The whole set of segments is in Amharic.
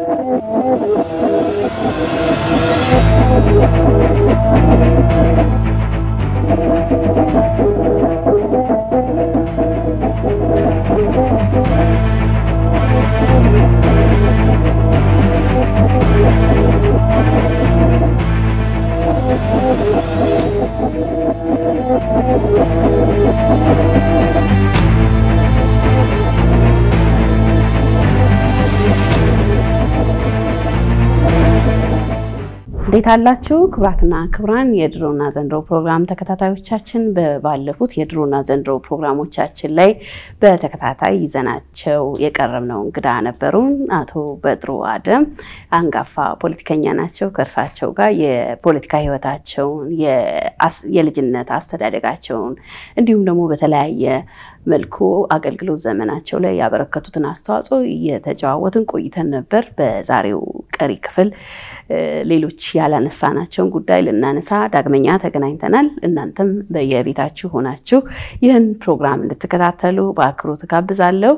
እንዴት አላችሁ? ክቡራትና ክቡራን የድሮና ዘንድሮ ፕሮግራም ተከታታዮቻችን ባለፉት የድሮና ዘንድሮ ፕሮግራሞቻችን ላይ በተከታታይ ይዘናቸው የቀረብነው እንግዳ ነበሩን። አቶ በድሩ አደም አንጋፋ ፖለቲከኛ ናቸው። ከእርሳቸው ጋር የፖለቲካ ሕይወታቸውን የልጅነት አስተዳደጋቸውን እንዲሁም ደግሞ በተለያየ መልኩ አገልግሎት ዘመናቸው ላይ ያበረከቱትን አስተዋጽኦ እየተጨዋወትን ቆይተን ነበር። በዛሬው ቀሪ ክፍል ሌሎች ያላነሳናቸውን ጉዳይ ልናነሳ ዳግመኛ ተገናኝተናል። እናንተም በየቤታችሁ ሆናችሁ ይህን ፕሮግራም እንድትከታተሉ በአክብሮት ጋብዛለሁ።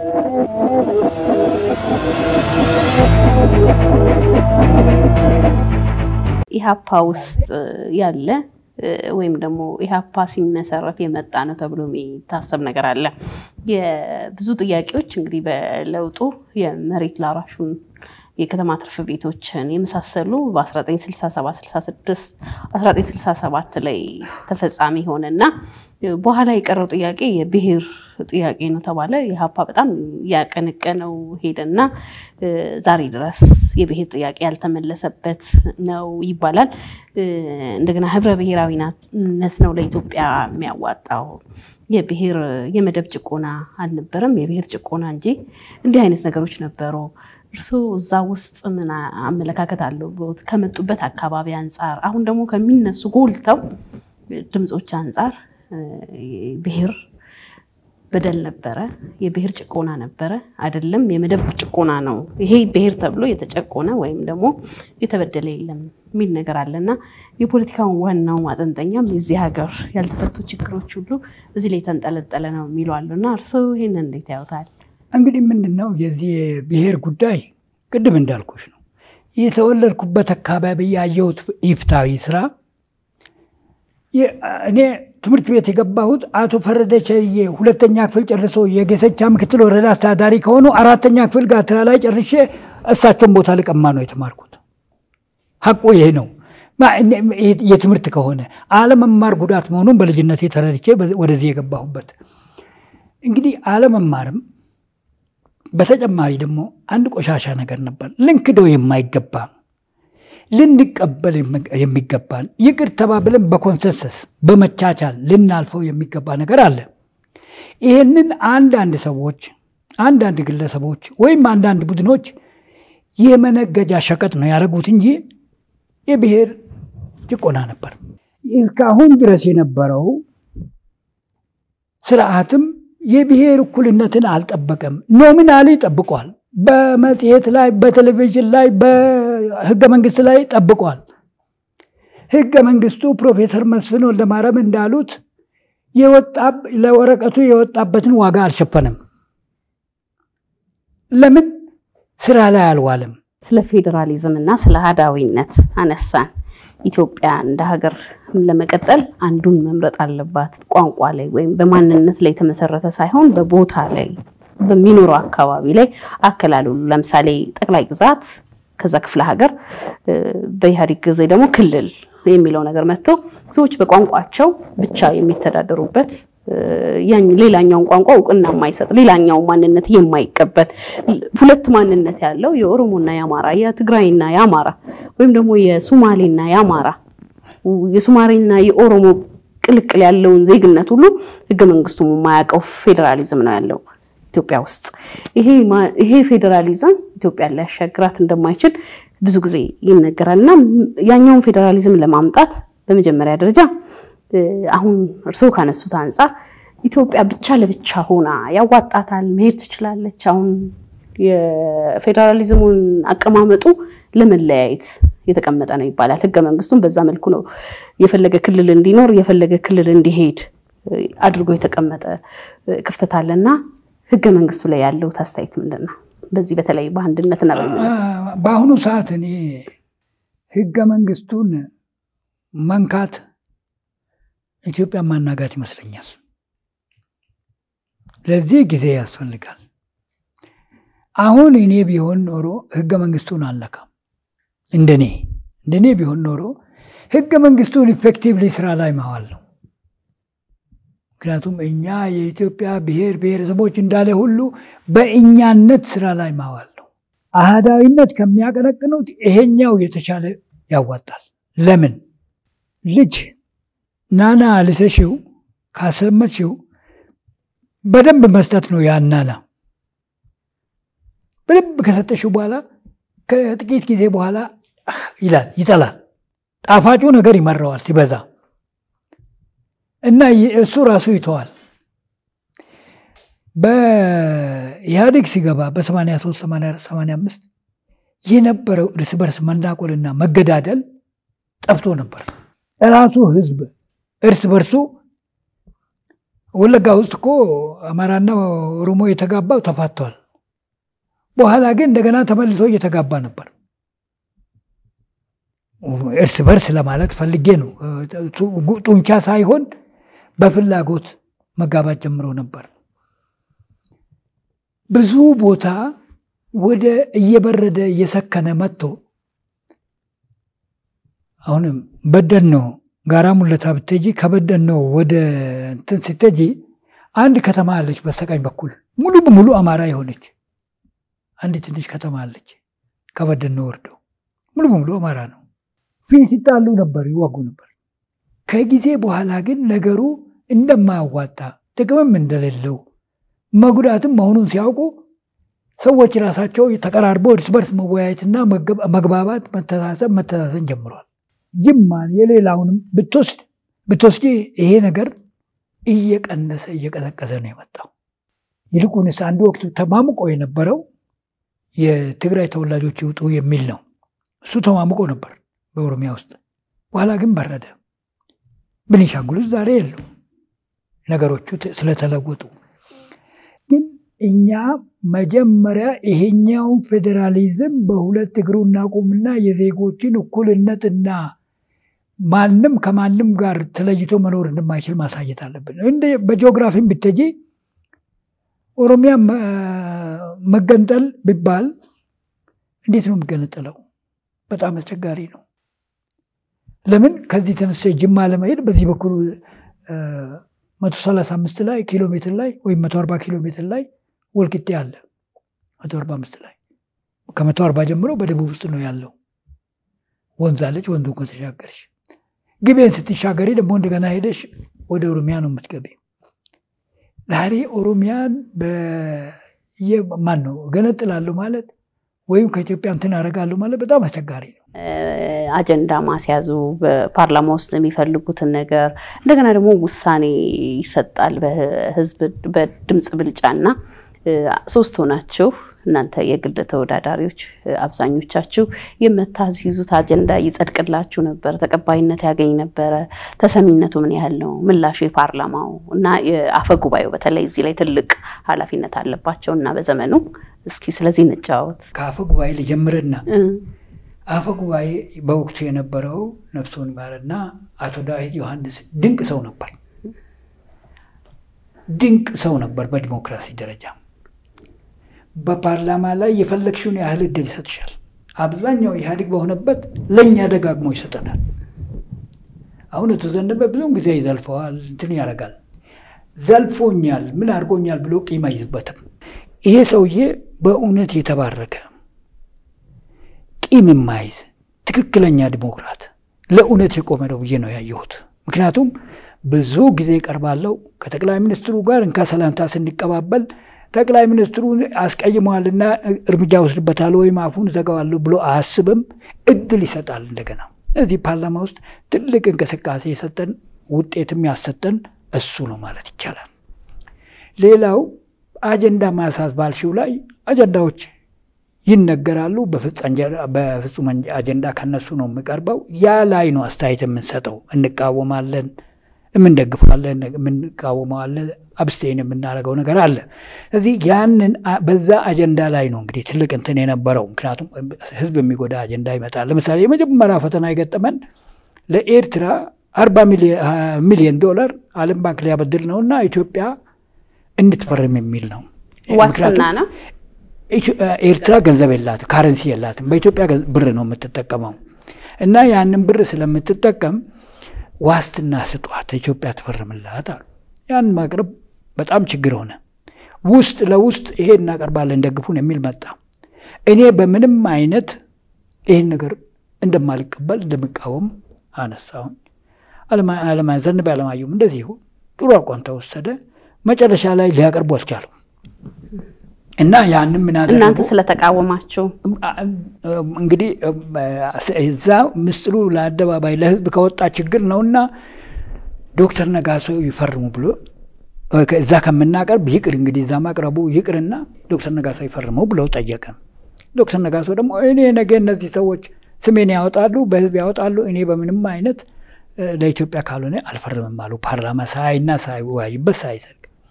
ኢህአፓ ውስጥ ያለ ወይም ደግሞ ኢህአፓ ሲመሰረት የመጣ ነው ተብሎ የሚታሰብ ነገር አለ። የብዙ ጥያቄዎች እንግዲህ በለውጡ የመሬት ላራሹን የከተማ ትርፍ ቤቶችን የመሳሰሉ በ1967 1967 ላይ ተፈጻሚ ሆነና በኋላ የቀረው ጥያቄ የብሔር ጥያቄ ነው ተባለ። ኢህአፓ በጣም ያቀነቀነው ሄደና ዛሬ ድረስ የብሔር ጥያቄ ያልተመለሰበት ነው ይባላል። እንደገና ህብረ ብሔራዊነት ነው ለኢትዮጵያ የሚያዋጣው የብሔር የመደብ ጭቆና አልነበረም፣ የብሔር ጭቆና እንጂ እንዲህ አይነት ነገሮች ነበሩ። እርስዎ እዛ ውስጥ ምን አመለካከት አለው? ከመጡበት አካባቢ አንጻር አሁን ደግሞ ከሚነሱ ጎልተው ድምፆች አንጻር ብሔር በደል ነበረ፣ የብሔር ጭቆና ነበረ አይደለም፣ የመደብ ጭቆና ነው። ይሄ ብሔር ተብሎ የተጨቆነ ወይም ደግሞ የተበደለ የለም የሚል ነገር አለና የፖለቲካውን ዋናው ማጠንጠኛም የዚህ ሀገር ያልተፈቱ ችግሮች ሁሉ እዚህ ላይ የተንጠለጠለ ነው የሚሉ አሉና እርስዎ ይህንን እንዴት ያዩታል? እንግዲህ ምንድን ነው የዚህ የብሔር ጉዳይ ቅድም እንዳልኩሽ ነው። የተወለድኩበት አካባቢ ያየሁት ኢፍትሐዊ ስራ እኔ ትምህርት ቤት የገባሁት አቶ ፈረደ ቸርዬ ሁለተኛ ክፍል ጨርሶ የጌሰቻ ምክትል ወረዳ አስተዳዳሪ ከሆኑ አራተኛ ክፍል ጋትራ ላይ ጨርሼ እሳቸውን ቦታ ልቀማ ነው የተማርኩት። ሀቁ ይሄ ነው። የትምህርት ከሆነ አለመማር ጉዳት መሆኑን በልጅነቴ ተረድቼ ወደዚህ የገባሁበት እንግዲህ አለመማርም በተጨማሪ ደግሞ አንድ ቆሻሻ ነገር ነበር። ልንክደው የማይገባ ልንቀበል የሚገባን ይቅር ተባብለን በኮንሰንሰስ በመቻቻል ልናልፈው የሚገባ ነገር አለ። ይህንን አንዳንድ ሰዎች፣ አንዳንድ ግለሰቦች ወይም አንዳንድ ቡድኖች የመነገጃ ሸቀጥ ነው ያደረጉት እንጂ የብሔር ጭቆና ነበር። እስካሁን ድረስ የነበረው ስርዓትም የብሔር እኩልነትን አልጠበቀም። ኖሚናሊ ጠብቋል። በመጽሔት ላይ፣ በቴሌቪዥን ላይ፣ በህገ መንግስት ላይ ጠብቋል። ህገ መንግስቱ ፕሮፌሰር መስፍን ወልደማርያም እንዳሉት ለወረቀቱ የወጣበትን ዋጋ አልሸፈንም። ለምን ስራ ላይ አልዋለም? ስለ ፌዴራሊዝም እና ስለ አህዳዊነት አነሳን። ኢትዮጵያ እንደ ሀገር ለመቀጠል አንዱን መምረጥ አለባት። ቋንቋ ላይ ወይም በማንነት ላይ የተመሰረተ ሳይሆን በቦታ ላይ በሚኖረው አካባቢ ላይ አከላለሉ ለምሳሌ ጠቅላይ ግዛት ከዛ ክፍለ ሀገር በኢህአዴግ ጊዜ ደግሞ ክልል የሚለው ነገር መጥቶ ሰዎች በቋንቋቸው ብቻ የሚተዳደሩበት ሌላኛውን ቋንቋ እውቅና የማይሰጥ ሌላኛውን ማንነት የማይቀበል ሁለት ማንነት ያለው የኦሮሞና የአማራ የትግራይና የአማራ ወይም ደግሞ የሱማሌና የአማራ የሱማሌና የኦሮሞ ቅልቅል ያለውን ዜግነት ሁሉ ህገ መንግስቱ የማያውቀው ፌዴራሊዝም ነው ያለው ኢትዮጵያ ውስጥ። ይሄ ፌዴራሊዝም ኢትዮጵያን ሊያሻግራት እንደማይችል ብዙ ጊዜ ይነገራል እና ያኛውን ፌዴራሊዝም ለማምጣት በመጀመሪያ ደረጃ አሁን እርስዎ ካነሱት አንጻር ኢትዮጵያ ብቻ ለብቻ ሆና ያዋጣታል፣ መሄድ ትችላለች። አሁን የፌዴራሊዝሙን አቀማመጡ ለመለያየት የተቀመጠ ነው ይባላል። ህገ መንግስቱም በዛ መልኩ ነው የፈለገ ክልል እንዲኖር የፈለገ ክልል እንዲሄድ አድርጎ የተቀመጠ ክፍተት አለና ህገ መንግስቱ ላይ ያለው አስተያየት ምንድን ነው? በዚህ በተለይ በአንድነትና በአሁኑ ሰዓት እኔ ህገ መንግስቱን መንካት ኢትዮጵያን ማናጋት ይመስለኛል። ለዚህ ጊዜ ያስፈልጋል። አሁን እኔ ቢሆን ኖሮ ህገ መንግስቱን አልነካም። እንደኔ እንደኔ ቢሆን ኖሮ ህገ መንግስቱን ኢፌክቲቭሊ ስራ ላይ ማዋል ነው። ምክንያቱም እኛ የኢትዮጵያ ብሔር ብሔረሰቦች እንዳለ ሁሉ በእኛነት ስራ ላይ ማዋል ነው። አህዳዊነት ከሚያቀነቅኑት ይሄኛው የተሻለ ያዋጣል። ለምን ልጅ ናና ልሰሽው ካሰመችው በደንብ መስጠት ነው። ያናና በደንብ ከሰጠሽው በኋላ ከጥቂት ጊዜ በኋላ ይላል ይጠላል። ጣፋጩ ነገር ይመረዋል ሲበዛ እና እሱ ራሱ ይተዋል። በኢህአዴግ ሲገባ በ83 85 የነበረው እርስ በርስ መናቆልና መገዳደል ጠፍቶ ነበር። ራሱ ህዝብ እርስ በርሱ ወለጋ ውስጥ እኮ አማራና ኦሮሞ የተጋባው ተፋቷል። በኋላ ግን እንደገና ተመልሶ እየተጋባ ነበር። እርስ በርስ ለማለት ፈልጌ ነው። ጡንቻ ሳይሆን በፍላጎት መጋባት ጀምሮ ነበር። ብዙ ቦታ ወደ እየበረደ እየሰከነ መጥቶ አሁንም በደን ነው ጋራ ሙለታ ብትጂ ከበደን ነው ወደ እንትን ስትጂ አንድ ከተማ አለች በስተቀኝ በኩል ሙሉ በሙሉ አማራ የሆነች አንድ ትንሽ ከተማ አለች። ከበደን ነው ወርደው ሙሉ በሙሉ አማራ ነው። ፊት ይጣሉ ነበር፣ ይዋጉ ነበር። ከጊዜ በኋላ ግን ነገሩ እንደማያዋጣ ጥቅምም እንደሌለው መጉዳትም መሆኑን ሲያውቁ ሰዎች ራሳቸው ተቀራርበው እርስ በርስ መወያየትና መግባባት፣ መተሳሰብ፣ መተሳሰን ጀምሯል። ጅማን የሌላውንም ብትወስድ ብትወስጂ ይሄ ነገር እየቀነሰ እየቀዘቀዘ ነው የመጣው። ይልቁንስ አንድ ወቅት ተማምቆ የነበረው የትግራይ ተወላጆች ይውጡ የሚል ነው። እሱ ተማምቆ ነበር በኦሮሚያ ውስጥ። በኋላ ግን በረደ። ቤኒሻንጉል ውስጥ ዛሬ የለው ነገሮቹ ስለተለወጡ። ግን እኛ መጀመሪያ ይሄኛውን ፌዴራሊዝም በሁለት እግሩ እናቁምና የዜጎችን እኩልነትና ማንም ከማንም ጋር ተለይቶ መኖር እንደማይችል ማሳየት አለብን። እንደ በጂኦግራፊም ብትጂ ኦሮሚያ መገንጠል ቢባል እንዴት ነው የሚገነጠለው? በጣም አስቸጋሪ ነው። ለምን ከዚህ ተነስቶ ጅማ ለመሄድ በዚህ በኩል መቶ ሰላሳ አምስት ላይ ኪሎ ሜትር ላይ ወይም መቶ አርባ ኪሎ ሜትር ላይ ወልቂጤ አለ። መቶ አርባ አምስት ላይ ከመቶ አርባ ጀምሮ በደቡብ ውስጥ ነው ያለው። ወንዝ አለች። ወንዙ ከተሻገርሽ ግቤን ስትሻገሪ ደግሞ እንደገና ሄደሽ ወደ ኦሮሚያ ነው የምትገቢ። ዛሬ ኦሮሚያን ማን ነው ገነጥላለሁ ማለት ወይም ከኢትዮጵያ እንትን አደርጋለሁ ማለት በጣም አስቸጋሪ ነው። አጀንዳ ማስያዙ በፓርላማ ውስጥ የሚፈልጉትን ነገር እንደገና ደግሞ ውሳኔ ይሰጣል በህዝብ በድምፅ ብልጫ እና ሶስት ሆናችሁ እናንተ የግል ተወዳዳሪዎች አብዛኞቻችሁ የምታስይዙት አጀንዳ ይጸድቅላችሁ ነበር፣ ተቀባይነት ያገኝ ነበረ። ተሰሚነቱ ምን ያህል ነው? ምላሹ የፓርላማው እና የአፈ ጉባኤው በተለይ እዚህ ላይ ትልቅ ኃላፊነት አለባቸው እና በዘመኑ እስኪ ስለዚህ እንጫወት። ከአፈ ጉባኤ ልጀምርና አፈ ጉባኤ በወቅቱ የነበረው ነፍሶን ይማርና አቶ ዳዊት ዮሐንስ ድንቅ ሰው ነበር። ድንቅ ሰው ነበር በዲሞክራሲ ደረጃ በፓርላማ ላይ የፈለግሽውን ያህል እድል ይሰጥሻል። አብዛኛው ኢህአዴግ በሆነበት ለእኛ ደጋግሞ ይሰጠናል። አሁን የተዘነበ ብዙውን ጊዜ ይዘልፈዋል፣ እንትን ያደርጋል። ዘልፎኛል፣ ምን አድርጎኛል ብሎ ቂም አይዝበትም። ይሄ ሰውዬ በእውነት የተባረከ ቂም የማይዝ ትክክለኛ ዲሞክራት፣ ለእውነት የቆመ ነው ብዬ ነው ያየሁት። ምክንያቱም ብዙ ጊዜ ቀርባለው ከጠቅላይ ሚኒስትሩ ጋር እንካ ሰላምታ ስንቀባበል ጠቅላይ ሚኒስትሩን አስቀይመዋልና እርምጃ ወስድበታል ወይም አፉን ዘጋዋለሁ ብሎ አያስብም። እድል ይሰጣል። እንደገና እዚህ ፓርላማ ውስጥ ትልቅ እንቅስቃሴ የሰጠን ውጤትም ያሰጠን እሱ ነው ማለት ይቻላል። ሌላው አጀንዳ ማሳዝ ባልሽው ላይ አጀንዳዎች ይነገራሉ። በፍጹም አጀንዳ ከነሱ ነው የሚቀርበው። ያ ላይ ነው አስተያየት የምንሰጠው። እንቃወማለን፣ የምንደግፈዋለን፣ የምንቃወመዋለን፣ አብስቴን የምናደርገው ነገር አለ። ስለዚህ ያንን በዛ አጀንዳ ላይ ነው እንግዲህ ትልቅ እንትን የነበረው። ምክንያቱም ህዝብ የሚጎዳ አጀንዳ ይመጣል። ለምሳሌ የመጀመሪያ ፈተና የገጠመን ለኤርትራ አርባ ሚሊዮን ዶላር ዓለም ባንክ ሊያበድር ነው እና ኢትዮጵያ እንድትፈርም የሚል ነው። ዋስትና ነው። ኤርትራ ገንዘብ የላትም፣ ካረንሲ የላትም። በኢትዮጵያ ብር ነው የምትጠቀመው እና ያንን ብር ስለምትጠቀም ዋስትና ስጧት ኢትዮጵያ ትፈርምላት አሉ። ያን ማቅረብ በጣም ችግር ሆነ። ውስጥ ለውስጥ ይሄ እናቀርባለን ደግፉን የሚል መጣ። እኔ በምንም አይነት ይህን ነገር እንደማልቀበል እንደምቃወም አነሳሁኝ። ዘንበ አለማየሁም እንደዚሁ ጥሩ አቋም ተወሰደ። መጨረሻ ላይ ሊያቀርቡ አልቻሉም እና ያንም ምን አደረጉ? እናንተ ስለተቃወማችሁ እንግዲህ እዛ ምስጢሩ ለአደባባይ ለህዝብ ከወጣ ችግር ነውና ዶክተር ነጋሶ ይፈርሙ ብሎ እዛ ከምናቀርብ ይቅር እንግዲህ እዛ ማቅረቡ ይቅርና ዶክተር ነጋሶ ይፈርሙ ብለው ጠየቀ። ዶክተር ነጋሶ ደግሞ እኔ ነገ እነዚህ ሰዎች ስሜን ያወጣሉ፣ በህዝብ ያወጣሉ፣ እኔ በምንም አይነት ለኢትዮጵያ ካልሆነ አልፈርምም አሉ። ፓርላማ ሳይና ሳይወያይበት ሳይዘልቅ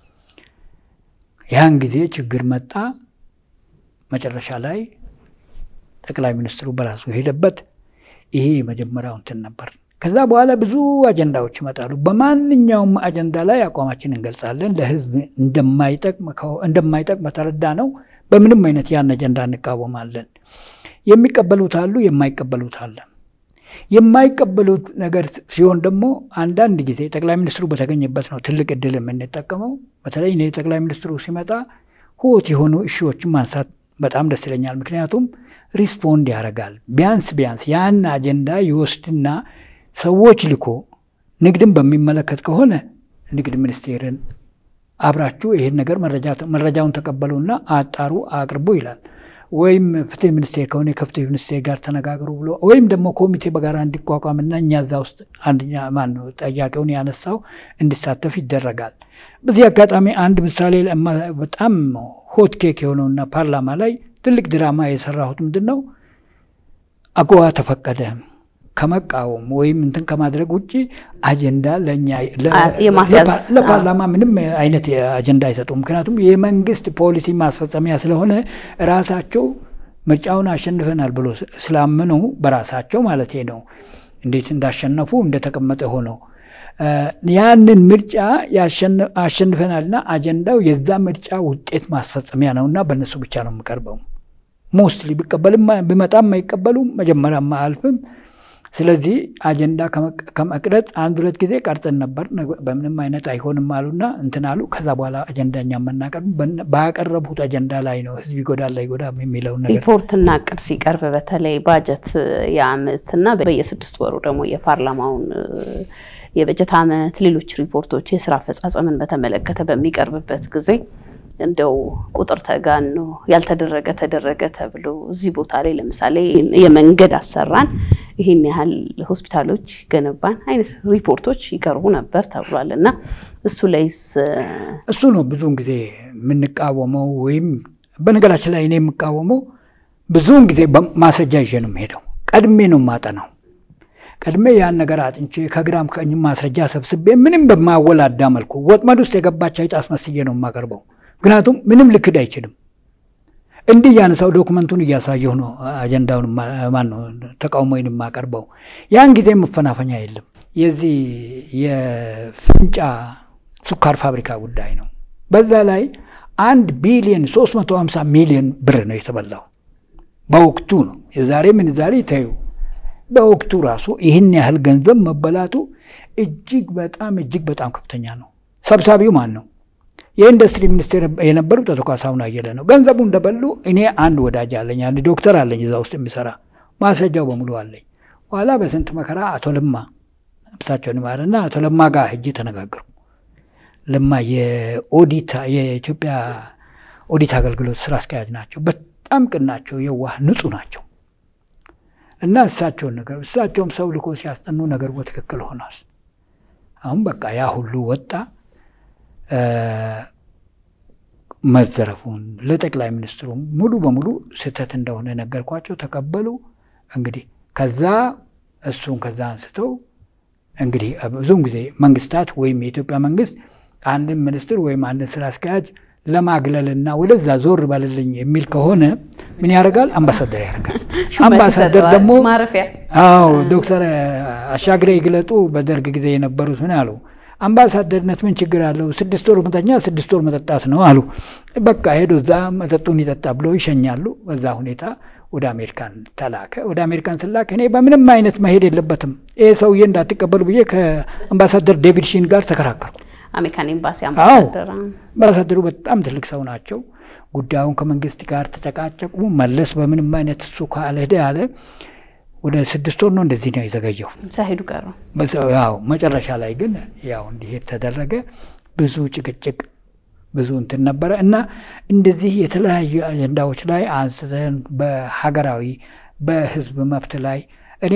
ያን ጊዜ ችግር መጣ። መጨረሻ ላይ ጠቅላይ ሚኒስትሩ በራሱ ሄደበት። ይሄ የመጀመሪያው እንትን ነበር። ከዛ በኋላ ብዙ አጀንዳዎች ይመጣሉ። በማንኛውም አጀንዳ ላይ አቋማችን እንገልጻለን። ለህዝብ እንደማይጠቅም በተረዳ ነው በምንም አይነት ያን አጀንዳ እንቃወማለን። የሚቀበሉት አሉ፣ የማይቀበሉት አለ። የማይቀበሉት ነገር ሲሆን ደግሞ አንዳንድ ጊዜ ጠቅላይ ሚኒስትሩ በተገኘበት ነው ትልቅ እድል የምንጠቀመው። በተለይ እኔ ጠቅላይ ሚኒስትሩ ሲመጣ ሆት የሆኑ እሺዎችን ማንሳት በጣም ደስ ይለኛል። ምክንያቱም ሪስፖንድ ያደርጋል። ቢያንስ ቢያንስ ያን አጀንዳ ይወስድና ሰዎች ልኮ ንግድን በሚመለከት ከሆነ ንግድ ሚኒስቴርን አብራችሁ ይህን ነገር መረጃውን ተቀበሉና አጣሩ፣ አቅርቡ ይላል። ወይም ፍትህ ሚኒስቴር ከሆነ ከፍትህ ሚኒስቴር ጋር ተነጋግሩ ብሎ ወይም ደግሞ ኮሚቴ በጋራ እንዲቋቋምና እኛ እዛ ውስጥ አንደኛ ማን ነው ጠያቄውን ያነሳው እንዲሳተፍ ይደረጋል። በዚህ አጋጣሚ አንድ ምሳሌ በጣም ሆት ኬክ የሆነውና ፓርላማ ላይ ትልቅ ድራማ የሰራሁት ምንድን ነው አጎዋ ተፈቀደ ከመቃወም ወይም እንትን ከማድረግ ውጭ አጀንዳ ለእኛ ለፓርላማ ምንም አይነት አጀንዳ አይሰጡም። ምክንያቱም የመንግስት ፖሊሲ ማስፈጸሚያ ስለሆነ ራሳቸው ምርጫውን አሸንፈናል ብሎ ስላመኑ በራሳቸው ማለት ነው እንዴት እንዳሸነፉ እንደተቀመጠ ሆነው ያንን ምርጫ አሸንፈናልና አጀንዳው የዛ ምርጫ ውጤት ማስፈጸሚያ ነውና በእነሱ ብቻ ነው የምቀርበው። ሞስትሊ ቢቀበልም ቢመጣም አይቀበሉም፣ መጀመሪያም አያልፍም። ስለዚህ አጀንዳ ከመቅረጽ አንድ ሁለት ጊዜ ቀርጸን ነበር። በምንም አይነት አይሆንም አሉና እንትን አሉ። ከዛ በኋላ አጀንዳ እኛ የምናቀርብ ባቀረቡት አጀንዳ ላይ ነው ህዝብ ይጎዳል አይጎዳም የሚለውን ነገር ሪፖርትና እቅድ ሲቀርብ በተለይ ባጀት የአመትና በየስድስት ወሩ ደግሞ የፓርላማውን የበጀት አመት ሌሎች ሪፖርቶች የስራ አፈጻጸምን በተመለከተ በሚቀርብበት ጊዜ እንደው ቁጥር ተጋኖ ያልተደረገ ተደረገ ተብሎ እዚህ ቦታ ላይ ለምሳሌ የመንገድ አሰራን፣ ይህን ያህል ሆስፒታሎች ገነባን አይነት ሪፖርቶች ይቀርቡ ነበር ተብሏል። እና እሱ ላይስ እሱ ነው ብዙውን ጊዜ የምንቃወመው። ወይም በነገራችን ላይ እኔ የምቃወመው ብዙውን ጊዜ ማስረጃ ይዤ ነው የምሄደው። ቀድሜ ነው የማጠናው። ቀድሜ ያን ነገር አጥንቼ ከግራም ከእኝም ማስረጃ ሰብስቤ ምንም በማወላዳ መልኩ ወጥመድ ውስጥ የገባች አይጥ አስመስዬ ነው የማቀርበው። ምክንያቱም ምንም ልክድ አይችልም። እንዲህ እያነሳው ዶክመንቱን እያሳየሁ ነው አጀንዳውን ማን ነው ተቃውሞዬን የማቀርበው። ያን ጊዜ መፈናፈኛ የለም። የዚህ የፍንጫ ስኳር ፋብሪካ ጉዳይ ነው። በዛ ላይ አንድ ቢሊዮን 350 ሚሊዮን ብር ነው የተበላው በወቅቱ ነው። የዛሬ ምንዛሬ ተዩ በወቅቱ ራሱ ይህን ያህል ገንዘብ መበላቱ እጅግ በጣም እጅግ በጣም ከፍተኛ ነው። ሰብሳቢው ማን ነው? የኢንዱስትሪ ሚኒስቴር የነበሩት አቶ ካሳሁን አየለ ነው። ገንዘቡ እንደበሉ እኔ አንድ ወዳጅ አለኝ፣ አንድ ዶክተር አለኝ እዛ ውስጥ የሚሰራ ማስረጃው በሙሉ አለኝ። ኋላ በስንት መከራ አቶ ለማ እሳቸውን ይማርና አቶ ለማ ጋር ሄጄ ተነጋገሩ። ለማ የኦዲት የኢትዮጵያ ኦዲት አገልግሎት ስራ አስኪያጅ ናቸው። በጣም ቅን ናቸው፣ የዋህ ንጹህ ናቸው። እና እሳቸውን ነገር እሳቸውም ሰው ልኮ ሲያስጠኑ ነገሩ በትክክል ሆኗል። አሁን በቃ ያ ሁሉ ወጣ። መዘረፉን ለጠቅላይ ሚኒስትሩ ሙሉ በሙሉ ስህተት እንደሆነ ነገርኳቸው። ተቀበሉ። እንግዲህ ከዛ እሱን ከዛ አንስተው እንግዲህ ብዙውን ጊዜ መንግስታት ወይም የኢትዮጵያ መንግስት አንድን ሚኒስትር ወይም አንድን ስራ አስኪያጅ ለማግለልና ወደዛ ዞር በልልኝ የሚል ከሆነ ምን ያደርጋል? አምባሳደር ያደርጋል። አምባሳደር ደግሞ ማረፊያ አዎ ዶክተር አሻግሬ ይግለጡ በደርግ ጊዜ የነበሩት ምን አሉ? አምባሳደርነት ምን ችግር አለው? ስድስት ወር መተኛ ስድስት ወር መጠጣት ነው አሉ። በቃ ሄዶ እዛ መጠጡን ይጠጣ ብሎ ይሸኛሉ። በዛ ሁኔታ ወደ አሜሪካን ተላከ። ወደ አሜሪካን ስላክ እኔ በምንም አይነት መሄድ የለበትም ይህ ሰውዬ እንዳትቀበሉ ብዬ ከአምባሳደር ዴቪድ ሺን ጋር ተከራከርኩ። አሜሪካን ኤምባሲ አምባሳደር አምባሳደሩ በጣም ትልቅ ሰው ናቸው። ጉዳዩን ከመንግስት ጋር ተጨቃጨቁ። መለስ በምንም አይነት እሱ ካልሄደ ያለ ወደ ስድስት ወር ነው እንደዚህ ነው የዘገየው። ሳይሄዱ ቀሩ። ያው መጨረሻ ላይ ግን ያው እንዲሄድ ተደረገ። ብዙ ጭቅጭቅ ብዙ እንትን ነበረ እና እንደዚህ የተለያዩ አጀንዳዎች ላይ አንስተን በሀገራዊ በህዝብ መብት ላይ እኔ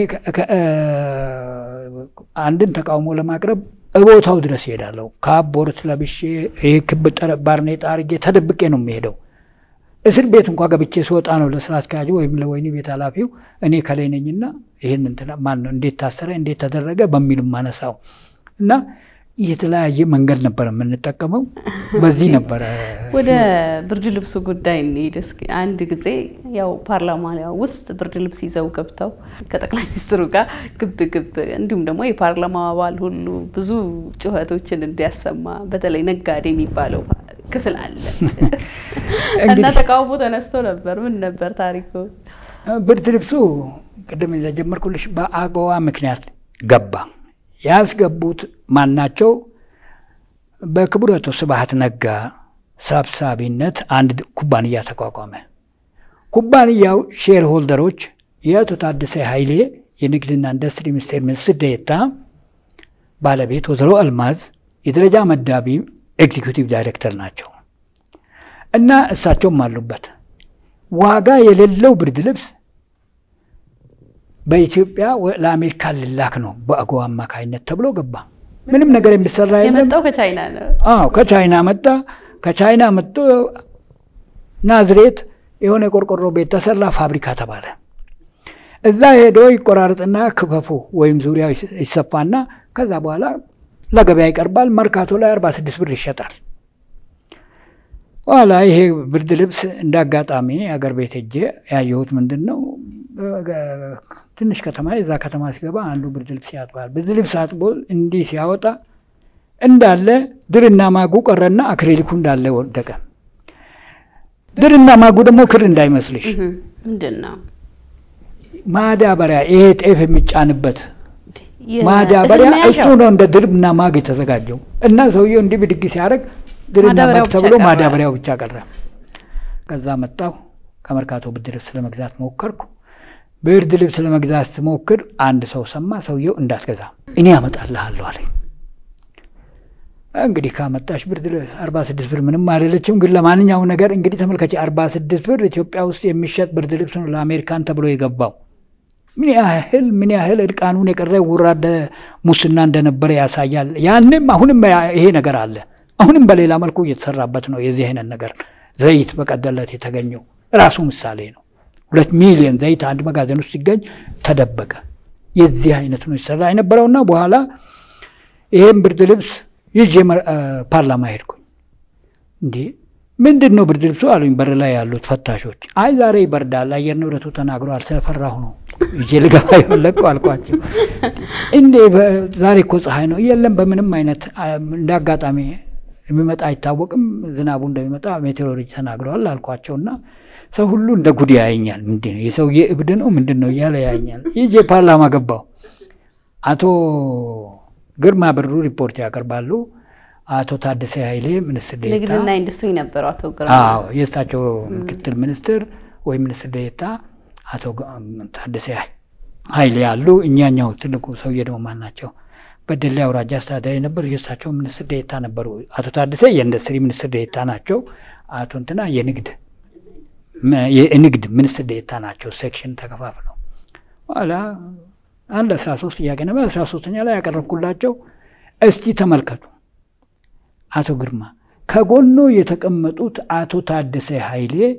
አንድን ተቃውሞ ለማቅረብ እቦታው ድረስ ይሄዳለሁ። ካቦርት ለብሼ ይህ ክብ ባርኔጣ አድርጌ ተደብቄ ነው የሚሄደው። እስር ቤት እንኳ ገብቼ ስወጣ ነው ለስራ አስኪያጁ ወይም ለወህኒ ቤት ኃላፊው እኔ ከላይ ነኝና ይህን እንትን ማን ነው እንዴት ታሰረ እንዴት ተደረገ በሚል ማነሳው እና የተለያየ መንገድ ነበር የምንጠቀመው። በዚህ ነበረ ወደ ብርድ ልብሱ ጉዳይ እንሂድ እስኪ። አንድ ጊዜ ያው ፓርላማ ውስጥ ብርድ ልብስ ይዘው ገብተው ከጠቅላይ ሚኒስትሩ ጋር ግብ ግብ እንዲሁም ደግሞ የፓርላማ አባል ሁሉ ብዙ ጩኸቶችን እንዲያሰማ በተለይ ነጋዴ የሚባለው ክፍል አለ እና ተቃውሞ ተነስቶ ነበር። ምን ነበር ታሪኩ? ብርድ ልብሱ ቅድም የጀመርኩልሽ በአገዋ ምክንያት ገባ። ያስገቡት ማናቸው? በክቡር አቶ ስብሐት ነጋ ሰብሳቢነት አንድ ኩባንያ ተቋቋመ። ኩባንያው ሼር ሆልደሮች የአቶ ታደሰ ኃይሌ የንግድና ኢንዱስትሪ ሚኒስቴር ሚኒስትር ዴኤታ ባለቤት ወይዘሮ አልማዝ የደረጃ መዳቢ ኤግዚኪዩቲቭ ዳይሬክተር ናቸው እና እሳቸውም አሉበት። ዋጋ የሌለው ብርድ ልብስ በኢትዮጵያ ለአሜሪካ ልላክ ነው በአጎዋ አማካይነት ተብሎ ገባ። ምንም ነገር የሚሰራ የለም። የመጣው ከቻይና ነው። አዎ ከቻይና መጣ። ከቻይና መጥቶ ናዝሬት የሆነ የቆርቆሮ ቤት ተሰራ፣ ፋብሪካ ተባለ። እዛ ሄዶ ይቆራረጥና ክፈፉ ወይም ዙሪያው ይሰፋና ከዛ በኋላ ለገበያ ይቀርባል። መርካቶ ላይ 46 ብር ይሸጣል። ኋላ ይሄ ብርድ ልብስ እንደ አጋጣሚ አገር ቤት ሄጄ ያየሁት ምንድን ነው ትንሽ ከተማ የዛ ከተማ ሲገባ አንዱ ብርድ ልብስ ያጥባል። ብርድ ልብስ አጥቦ እንዲህ ሲያወጣ እንዳለ ድርና ማጉ ቀረና አክሬሊኩ እንዳለ ወደቀ። ድርና ማጉ ደግሞ ክር እንዳይመስልሽ ምንድን ነው ማዳበሪያ፣ ይሄ ጤፍ የሚጫንበት ማዳበሪያ እሱ ነው እንደ ድርና ማግ የተዘጋጀው እና ሰውየው እንዲህ ብድግ ሲያደርግ ድርና ማግ ተብሎ ማዳበሪያው ብቻ ቀረ። ከዛ መጣሁ ከመርካቶ ብርድ ልብስ ለመግዛት ሞከርኩ። ብርድ ልብስ ለመግዛት ስትሞክር አንድ ሰው ሰማ። ሰውየው እንዳትገዛ እኔ ያመጣልሃለሁ አለኝ። እንግዲህ ካመጣሽ ብርድ ልብስ አርባ ስድስት ብር ምንም አይደለችም። ግን ለማንኛውም ነገር እንግዲህ ተመልከች፣ አርባ ስድስት ብር ኢትዮጵያ ውስጥ የሚሸጥ ብርድ ልብስ ነው ለአሜሪካን ተብሎ የገባው። ምን ያህል ምን ያህል እርቃኑን የቀረ ውራደ ሙስና እንደነበረ ያሳያል። ያንም አሁንም ይሄ ነገር አለ። አሁንም በሌላ መልኩ እየተሰራበት ነው። የዚህ አይነት ነገር ዘይት በቀደለት የተገኘው ራሱ ምሳሌ ነው። ሁለት ሚሊዮን ዘይት አንድ መጋዘን ውስጥ ሲገኝ ተደበቀ። የዚህ አይነት ነው ይሰራ የነበረውና በኋላ ይህም ብርድ ልብስ ይዤ ፓርላማ ሄድኩኝ። እንዴ ምንድን ነው ብርድ ልብሱ አሉኝ በር ላይ ያሉት ፈታሾች። አይ ዛሬ ይበርዳል፣ አየር ንብረቱ ተናግሯል፣ ስለፈራሁ ነው ይዤ ልገባ የፈለግኩ አልኳቸው። እንዴ ዛሬ እኮ ፀሐይ ነው። የለም በምንም አይነት እንደ አጋጣሚ የሚመጣ አይታወቅም፣ ዝናቡ እንደሚመጣ ሜቴሮሎጂ ተናግረዋል አልኳቸውና ሰው ሁሉ እንደ ጉድ ያየኛል። ምንድን ነው የሰውዬ እብድ ነው ምንድን ነው እያለ ያየኛል። ይዤ ፓርላማ ገባሁ። አቶ ግርማ ብሩ ሪፖርት ያቀርባሉ። አቶ ታደሰ ኃይሌ ሚኒስትር ዴኤታ ንግድና ኢንዱስትሪ ነበሩ አቶ ግርማ። አዎ የእሳቸው ምክትል ሚኒስትር ወይም ሚኒስትር ዴኤታ አቶ ታደሰ ኃይሌ ያሉ። እኛኛው ትልቁ ሰውዬ ደግሞ ማን ናቸው? በደሌ አውራጃ አስተዳዳሪ ነበሩ። የእሳቸው ሚኒስትር ዴኤታ ነበሩ። አቶ ታደሰ የኢንዱስትሪ ሚኒስትር ዴኤታ ናቸው። አቶ እንትና የንግድ የንግድ ሚኒስትር ዴኤታ ናቸው። ሴክሽን ተከፋፍለው ኋላ አንድ አስራ ሶስት ጥያቄ ነበር። አስራ ሶስተኛ ላይ ያቀረብኩላቸው እስቲ ተመልከቱ አቶ ግርማ ከጎኖ የተቀመጡት አቶ ታደሰ ኃይሌ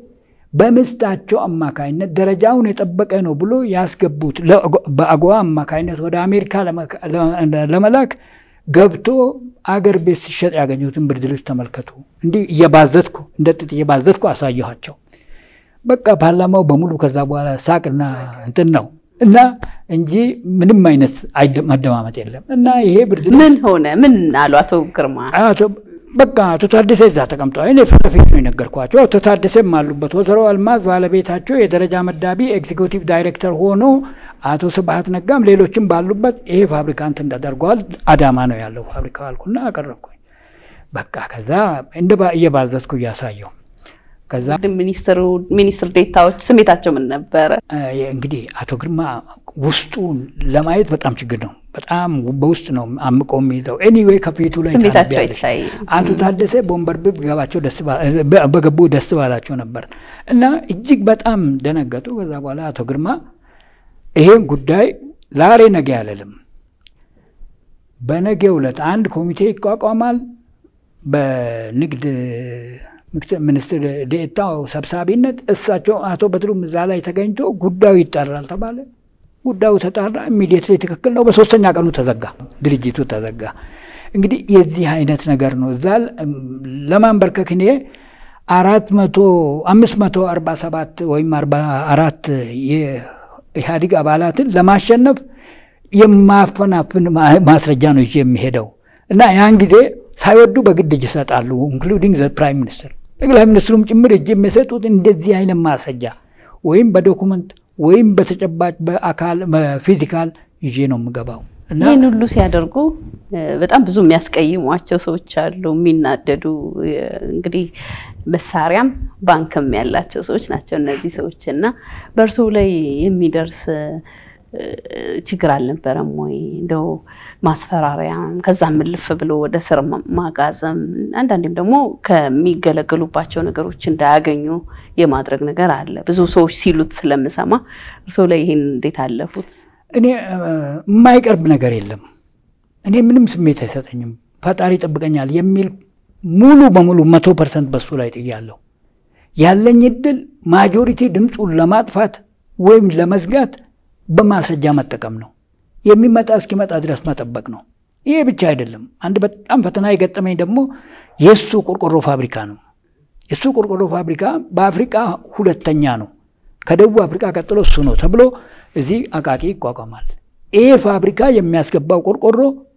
በምስታቸው አማካይነት ደረጃውን የጠበቀ ነው ብሎ ያስገቡት በአጎዋ አማካይነት ወደ አሜሪካ ለመላክ ገብቶ አገር ቤት ሲሸጥ ያገኙትን ብርድ ልብስ ተመልከቱ። እንዲህ እየባዘትኩ እንደ ጥጥ እየባዘትኩ አሳየኋቸው። በቃ ፓርላማው በሙሉ ከዛ በኋላ ሳቅና እንትን ነው እና እንጂ ምንም አይነት መደማመጥ የለም። እና ይሄ ብርድ ልብስ ምን ሆነ? ምን አሉ አቶ ግርማ? በቃ አቶ ታደሰ እዛ ተቀምጠዋል። እኔ ፊት ለፊት ነው የነገርኳቸው። አቶ ታደሰም አሉበት። ወይዘሮ አልማዝ ባለቤታቸው የደረጃ መዳቢ ኤግዚኪዩቲቭ ዳይሬክተር ሆኖ አቶ ስብሀት ነጋም ሌሎችም ባሉበት ይሄ ፋብሪካ እንትን ተደርገዋል። አዳማ ነው ያለው ፋብሪካ አልኩና አቀረብኩኝ። በቃ ከዛ እንደ እየባዘትኩ እያሳየው ከዛ ሚኒስትሩ ሚኒስትር ዴታዎች ስሜታቸው ምን ነበረ? እንግዲህ አቶ ግርማ ውስጡን ለማየት በጣም ችግር ነው። በጣም በውስጥ ነው አምቆ የሚይዘው። ኤኒዌይ ከፊቱ ላይ ስሜታቸው ታነቢያለሽ። አይታይ። አቶ ታደሰ በወንበርብብ ገባቸው ደስ በገቡ ደስ ባላቸው ነበር እና እጅግ በጣም ደነገጡ። ከዛ በኋላ አቶ ግርማ ይሄን ጉዳይ ዛሬ ነገ አልልም፣ በነገ ዕለት አንድ ኮሚቴ ይቋቋማል በንግድ ሚኒስትር ዴኤታው ሰብሳቢነት እሳቸው አቶ በድሩም እዛ ላይ ተገኝቶ ጉዳዩ ይጣራል ተባለ። ጉዳዩ ተጣራ። ኢሚዲየትሊ ትክክል ነው። በሶስተኛ ቀኑ ተዘጋ፣ ድርጅቱ ተዘጋ። እንግዲህ የዚህ አይነት ነገር ነው። እዛ ለማንበርከክ እኔ አራት መቶ አምስት መቶ አርባ ሰባት ወይም አርባ አራት የኢህአዴግ አባላትን ለማሸነፍ የማፈናፍን ማስረጃ ነው ይዤ የሚሄደው እና ያን ጊዜ ሳይወዱ በግድ እጅ ይሰጣሉ። ኢንክሉዲንግ ዘ ፕራይም ሚኒስትር ጠቅላይ ሚኒስትሩም ጭምር እጅ የሚሰጡት እንደዚህ አይነት ማስረጃ ወይም በዶኩመንት ወይም በተጨባጭ በአካል በፊዚካል ይዤ ነው የምገባው። እና ይህን ሁሉ ሲያደርጉ በጣም ብዙ የሚያስቀይሟቸው ሰዎች አሉ፣ የሚናደዱ እንግዲህ መሳሪያም ባንክም ያላቸው ሰዎች ናቸው እነዚህ ሰዎች እና በእርስዎ ላይ የሚደርስ ችግር አልነበረም ወይ? እንደው ማስፈራሪያም ከዛም ምልፍ ብሎ ወደ ስር ማጋዘም አንዳንዴም ደግሞ ከሚገለገሉባቸው ነገሮች እንዳያገኙ የማድረግ ነገር አለ። ብዙ ሰዎች ሲሉት ስለምሰማ እርስዎ ላይ ይህን እንዴት አለፉት? እኔ የማይቀርብ ነገር የለም። እኔ ምንም ስሜት አይሰጠኝም። ፈጣሪ ይጠብቀኛል የሚል ሙሉ በሙሉ መቶ ፐርሰንት በሱ ላይ ጥያለሁ። ያለኝ እድል ማጆሪቲ ድምፁን ለማጥፋት ወይም ለመዝጋት በማስረጃ መጠቀም ነው። የሚመጣ እስኪመጣ ድረስ መጠበቅ ነው። ይሄ ብቻ አይደለም። አንድ በጣም ፈተና የገጠመኝ ደግሞ የእሱ ቆርቆሮ ፋብሪካ ነው። የእሱ ቆርቆሮ ፋብሪካ በአፍሪካ ሁለተኛ ነው። ከደቡብ አፍሪካ ቀጥሎ እሱ ነው ተብሎ እዚህ አቃቂ ይቋቋማል። ይሄ ፋብሪካ የሚያስገባው ቆርቆሮ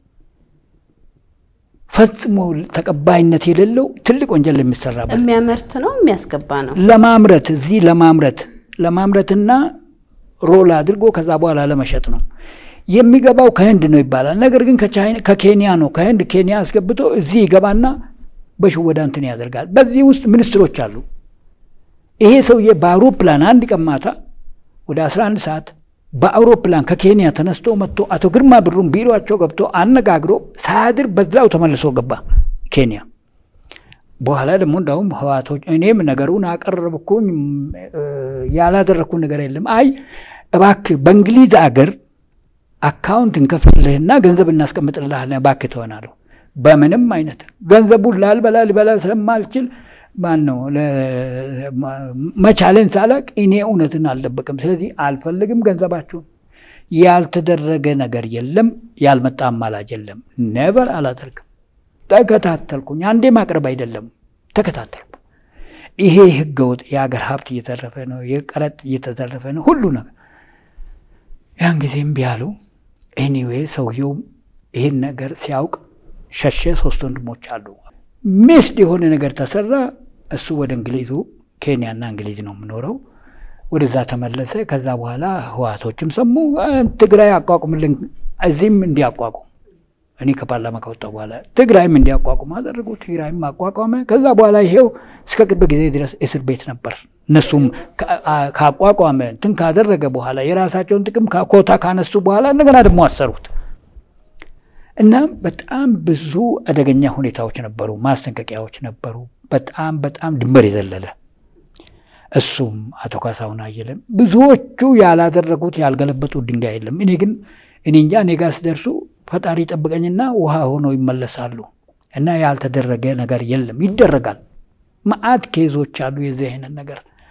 ፈጽሞ ተቀባይነት የሌለው ትልቅ ወንጀል የሚሰራበት የሚያመርት ነው የሚያስገባ ነው። ለማምረት እዚህ ለማምረት ለማምረትና ሮል አድርጎ ከዛ በኋላ ለመሸጥ ነው የሚገባው። ከህንድ ነው ይባላል። ነገር ግን ከኬንያ ነው። ከህንድ ኬንያ አስገብቶ እዚህ ይገባና በሽወዳ እንትን ያደርጋል። በዚህ ውስጥ ሚኒስትሮች አሉ። ይሄ ሰውዬ በአውሮፕላን አንድ ቀን ማታ ወደ 11 ሰዓት በአውሮፕላን ከኬንያ ተነስቶ መጥቶ አቶ ግርማ ብሩን ቢሮቸው ገብቶ አነጋግሮ ሳያድር በዛው ተመልሶ ገባ ኬንያ። በኋላ ደግሞ እንዳውም ህዋቶች እኔም ነገሩን አቀረብኩኝ። ያላደረግኩ ነገር የለም። አይ እባክህ በእንግሊዝ አገር አካውንት እንከፍልልህና ገንዘብ እናስቀምጥልሃለን እባክህ ትሆናለሁ። በምንም አይነት ገንዘቡን ላልበላ ሊበላ ስለማልችል ማን ነው መቻለን ሳላቅ እኔ እውነትን አልደበቅም። ስለዚህ አልፈልግም ገንዘባችሁን። ያልተደረገ ነገር የለም፣ ያልመጣ አማላጅ የለም። ኔቨር አላደርግም። ተከታተልኩኝ። አንዴ ማቅረብ አይደለም ተከታተልኩ። ይሄ ህገወጥ የሀገር ሀብት እየተረፈ ነው፣ የቀረጥ እየተዘረፈ ነው፣ ሁሉ ነገር ያን ጊዜ እምቢ አሉ። ኤኒዌይ ሰውየው ይህን ነገር ሲያውቅ ሸሸ። ሶስት ወንድሞች አሉ። ሚስድ የሆነ ነገር ተሰራ። እሱ ወደ እንግሊዙ ኬንያና እንግሊዝ ነው የምኖረው። ወደዛ ተመለሰ። ከዛ በኋላ ህዋቶችም ሰሙ። ትግራይ አቋቁምልን፣ እዚህም እንዲያቋቁም እኔ ከፓርላማ ከወጣሁ በኋላ ትግራይም እንዲያቋቁም አደረጉ። ትግራይም አቋቋመ። ከዛ በኋላ ይሄው እስከ ቅርብ ጊዜ ድረስ እስር ቤት ነበር። እነሱም ካቋቋመ እንትን ካደረገ በኋላ የራሳቸውን ጥቅም ኮታ ካነሱ በኋላ እንደገና ደግሞ አሰሩት እና በጣም ብዙ አደገኛ ሁኔታዎች ነበሩ፣ ማስጠንቀቂያዎች ነበሩ። በጣም በጣም ድንበር የዘለለ እሱም አቶ ካሳሁን አየለም ብዙዎቹ ያላደረጉት ያልገለበጡት ድንጋይ የለም። እኔ ግን እኔ እንጃ እኔ ጋ ሲደርሱ ፈጣሪ ጠብቀኝና ውሃ ሆነው ይመለሳሉ። እና ያልተደረገ ነገር የለም። ይደረጋል። መዓት ኬዞች አሉ የዚህ አይነት ነገር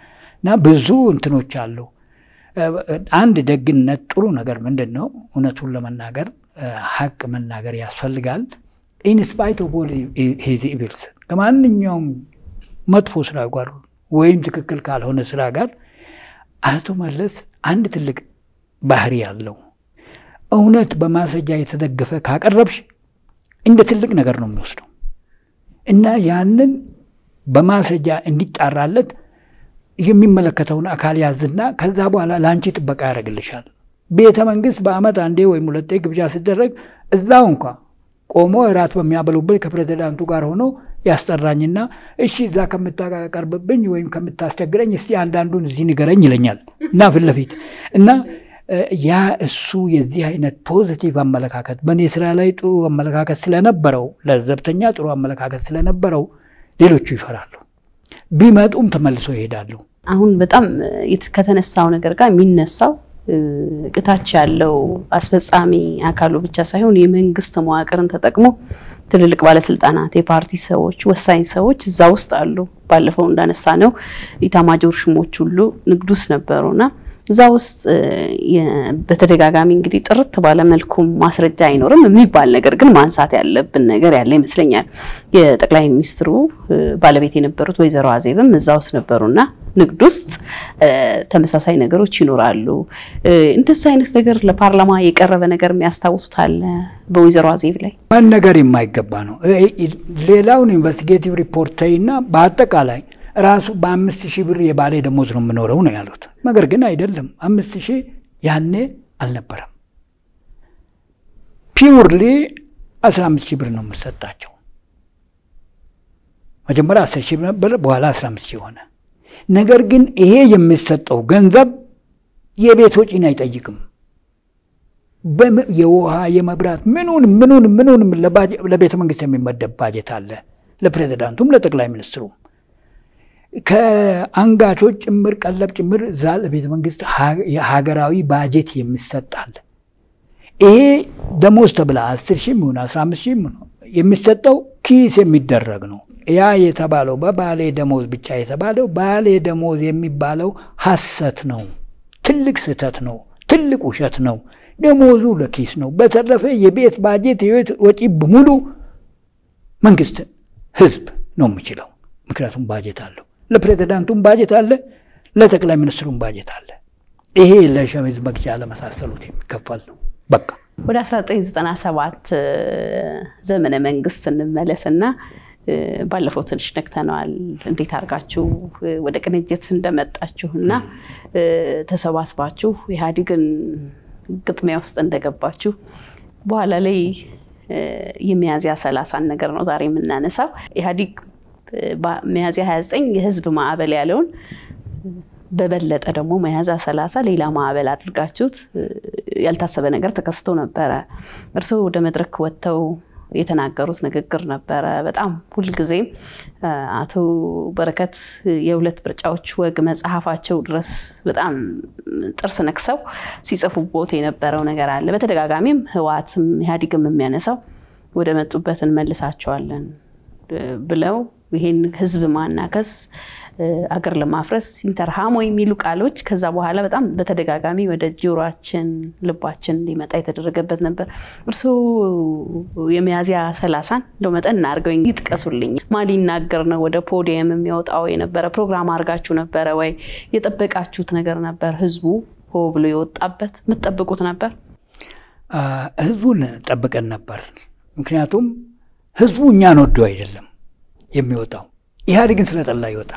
እና ብዙ እንትኖች አሉ። አንድ ደግነት ጥሩ ነገር ምንድን ነው? እውነቱን ለመናገር ሀቅ መናገር ያስፈልጋል። ኢንስፓይት ኦፍ ኦል ሂዝ ኢቪልስ ከማንኛውም መጥፎ ስራ ጋር ወይም ትክክል ካልሆነ ስራ ጋር አቶ መለስ አንድ ትልቅ ባህሪ ያለው እውነት በማስረጃ የተደገፈ ካቀረብሽ እንደ ትልቅ ነገር ነው የሚወስደው እና ያንን በማስረጃ እንዲጣራለት የሚመለከተውን አካል ያዝና ከዛ በኋላ ለአንቺ ጥበቃ ያደርግልሻል። ቤተ መንግስት በአመት አንዴ ወይም ሁለቴ ግብዣ ሲደረግ እዛው እንኳ ቆሞ እራት በሚያበሉበት ከፕሬዚዳንቱ ጋር ሆኖ ያስጠራኝና እሺ እዛ ከምታቀርብብኝ ወይም ከምታስቸግረኝ እስቲ አንዳንዱን እዚህ ንገረኝ ይለኛል እና ፊት ለፊት እና ያ እሱ የዚህ አይነት ፖዚቲቭ አመለካከት በእኔ ስራ ላይ ጥሩ አመለካከት ስለነበረው ለዘብተኛ ጥሩ አመለካከት ስለነበረው ሌሎቹ ይፈራሉ። ቢመጡም ተመልሶ ይሄዳሉ። አሁን በጣም ከተነሳው ነገር ጋር የሚነሳው እታች ያለው አስፈጻሚ አካሉ ብቻ ሳይሆን የመንግስት መዋቅርን ተጠቅሞ ትልልቅ ባለስልጣናት፣ የፓርቲ ሰዎች፣ ወሳኝ ሰዎች እዛ ውስጥ አሉ። ባለፈው እንዳነሳ ነው ኢታማጆር ሹሞች ሁሉ ንግድ ውስጥ ነበሩና እዛ ውስጥ በተደጋጋሚ እንግዲህ ጥርት ባለ መልኩ ማስረጃ አይኖርም የሚባል ነገር ግን ማንሳት ያለብን ነገር ያለ ይመስለኛል። የጠቅላይ ሚኒስትሩ ባለቤት የነበሩት ወይዘሮ አዜብም እዛ ውስጥ ነበሩና ንግድ ውስጥ ተመሳሳይ ነገሮች ይኖራሉ። እንደዚህ አይነት ነገር ለፓርላማ የቀረበ ነገር የሚያስታውሱት አለ በወይዘሮ አዜብ ላይ መነገር የማይገባ ነው። ሌላውን ኢንቨስቲጌቲቭ ሪፖርት ተይና በአጠቃላይ ራሱ በአምስት ሺህ ብር የባሌ ደሞዝ ነው የምኖረው ነው ያሉት። ነገር ግን አይደለም፣ አምስት ሺህ ያኔ አልነበረም። ፒውርሊ አስራ አምስት ሺህ ብር ነው የምሰጣቸው። መጀመሪያ አስር ሺህ ነበር፣ በኋላ አስራ አምስት ሺህ ሆነ። ነገር ግን ይሄ የሚሰጠው ገንዘብ የቤት ወጪን አይጠይቅም። የውሃ የመብራት ምኑን ምኑን ምኑን ለቤተ መንግስት የሚመደብ ባጀት አለ፣ ለፕሬዚዳንቱም ለጠቅላይ ሚኒስትሩም ከአንጋቾች ጭምር ቀለብ ጭምር እዛ ለቤተ መንግስት የሀገራዊ ባጀት የሚሰጣል። ይሄ ደሞዝ ተብላ አስር ሺህ የሚሆን አስራ አምስት ሺህ የሚሰጠው ኪስ የሚደረግ ነው። ያ የተባለው በባሌ ደሞዝ ብቻ የተባለው ባሌ ደሞዝ የሚባለው ሐሰት ነው። ትልቅ ስህተት ነው። ትልቅ ውሸት ነው። ደሞዙ ለኪስ ነው። በተረፈ የቤት ባጀት የቤት ወጪ በሙሉ መንግስት ህዝብ ነው የሚችለው። ምክንያቱም ባጀት አለው። ለፕሬዚዳንቱም ባጀት አለ፣ ለጠቅላይ ሚኒስትሩም ባጀት አለ። ይሄ ለሸሚዝ መግዣ ለመሳሰሉት የሚከፈል ነው። በቃ ወደ 1997 ዘመነ መንግስት እንመለስና ባለፈው ትንሽ ነክተነዋል። እንዴት አድርጋችሁ ወደ ቅንጅት እንደመጣችሁ እና ተሰባስባችሁ ኢህአዴግን ግጥሚያ ውስጥ እንደገባችሁ በኋላ ላይ የሚያዝያ ሰላሳን ነገር ነው ዛሬ የምናነሳው ኢህአዴግ ሚያዝያ 29 የህዝብ ማዕበል ያለውን በበለጠ ደግሞ ሚያዝያ 30 ሌላ ማዕበል አድርጋችሁት ያልታሰበ ነገር ተከስቶ ነበረ። እርስዎ ወደ መድረክ ወጥተው የተናገሩት ንግግር ነበረ። በጣም ሁልጊዜም አቶ በረከት የሁለት ምርጫዎች ወግ መጽሐፋቸው ድረስ በጣም ጥርስ ነክሰው ሲጽፉቦት የነበረው ነገር አለ። በተደጋጋሚም ህወሓትም ኢህአዴግም የሚያነሳው ወደ መጡበት እንመልሳቸዋለን ብለው ይሄን ህዝብ ማናከስ አገር ለማፍረስ ኢንተርሃሞ የሚሉ ቃሎች ከዛ በኋላ በጣም በተደጋጋሚ ወደ ጆሯችን ልባችን እንዲመጣ የተደረገበት ነበር። እርስዎ የሚያዝያ ሰላሳን እንደው መጠን እናድርገው ይጥቀሱልኝ። ማን ሊናገር ነው ወደ ፖዲየም የሚወጣው የነበረ ፕሮግራም አድርጋችሁ ነበረ ወይ? የጠበቃችሁት ነገር ነበር? ህዝቡ ሆ ብሎ የወጣበት የምትጠብቁት ነበር? ህዝቡን ጠብቀን ነበር። ምክንያቱም ህዝቡ እኛን ወዶ አይደለም የሚወጣው ኢህአዴግን ስለጠላ ይወጣል።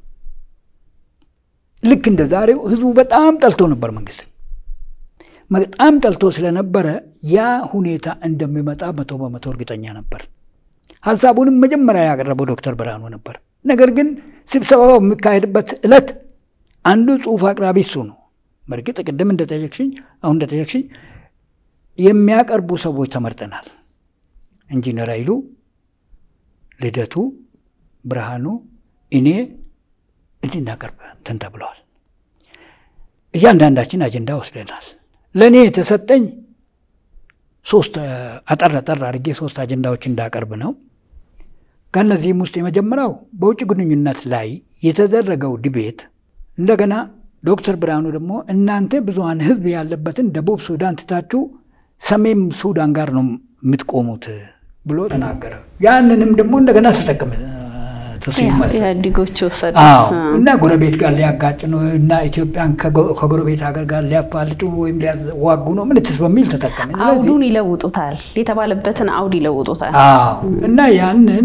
ልክ እንደ ዛሬው ህዝቡ በጣም ጠልቶ ነበር መንግስት በጣም ጠልቶ ስለነበረ ያ ሁኔታ እንደሚመጣ መቶ በመቶ እርግጠኛ ነበር። ሀሳቡንም መጀመሪያ ያቀረበው ዶክተር ብርሃኑ ነበር። ነገር ግን ስብሰባው የሚካሄድበት ዕለት አንዱ ጽሁፍ አቅራቢ እሱ ነው። በእርግጥ ቅድም እንደጠየቅሽኝ አሁን እንደጠየቅሽኝ የሚያቀርቡ ሰዎች ተመርጠናል። ኢንጂነር ኃይሉ ልደቱ፣ ብርሃኑ፣ እኔ እንድናቀርብ እንትን ተብለዋል። እያንዳንዳችን አጀንዳ ወስደናል። ለእኔ የተሰጠኝ ሶስት አጠር አጠር አድርጌ ሶስት አጀንዳዎች እንዳቀርብ ነው። ከእነዚህም ውስጥ የመጀመሪያው በውጭ ግንኙነት ላይ የተደረገው ዲቤት እንደገና ዶክተር ብርሃኑ ደግሞ እናንተ ብዙሀን ህዝብ ያለበትን ደቡብ ሱዳን ትታችሁ ሰሜን ሱዳን ጋር ነው የምትቆሙት ብሎ ተናገረ። ያንንም ደግሞ እንደገና ተጠቀመ ኢህአዴጎች ወሰዱት እና ጎረቤት ጋር ሊያጋጭ ነው እና ኢትዮጵያን ከጎረቤት ሀገር ጋር ሊያፋልጡ ወይም ሊያዋጉ ነው ምንትስ በሚል ተጠቀመ። አውዱን ይለውጡታል፣ የተባለበትን አውድ ይለውጡታል። እና ያንን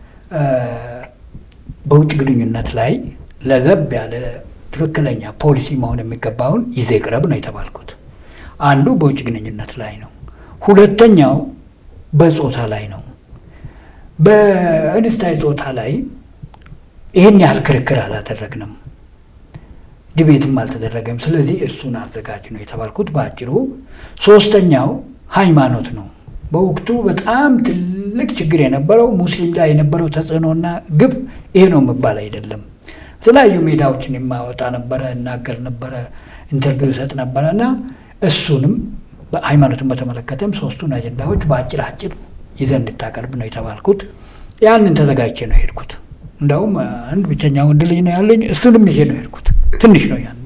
በውጭ ግንኙነት ላይ ለዘብ ያለ ትክክለኛ ፖሊሲ መሆን የሚገባውን ይዘህ ቅረብ ነው የተባልኩት። አንዱ በውጭ ግንኙነት ላይ ነው። ሁለተኛው በጾታ ላይ ነው። በእንስታይ ጾታ ላይ ይህን ያህል ክርክር አላደረግንም፣ ዲቤትም አልተደረገም። ስለዚህ እሱን አዘጋጅ ነው የተባልኩት በአጭሩ። ሶስተኛው ሃይማኖት ነው። በወቅቱ በጣም ትልቅ ችግር የነበረው ሙስሊም ላይ የነበረው ተጽዕኖና ግብ ይሄ ነው የሚባል አይደለም። የተለያዩ ሜዳዎችን የማወጣ ነበረ፣ እናገር ነበረ፣ ኢንተርቪው ሰጥ ነበረ እና እሱንም ሃይማኖትን በተመለከተም ሶስቱን አጀንዳዎች በአጭር አጭር ይዘን እንድታቀርብ ነው የተባልኩት። ያንን ተዘጋጅቼ ነው የሄድኩት። እንደውም አንድ ብቸኛ ወንድ ልጅ ነው ያለኝ፣ እሱንም ይዤ ነው የሄድኩት። ትንሽ ነው ያኔ።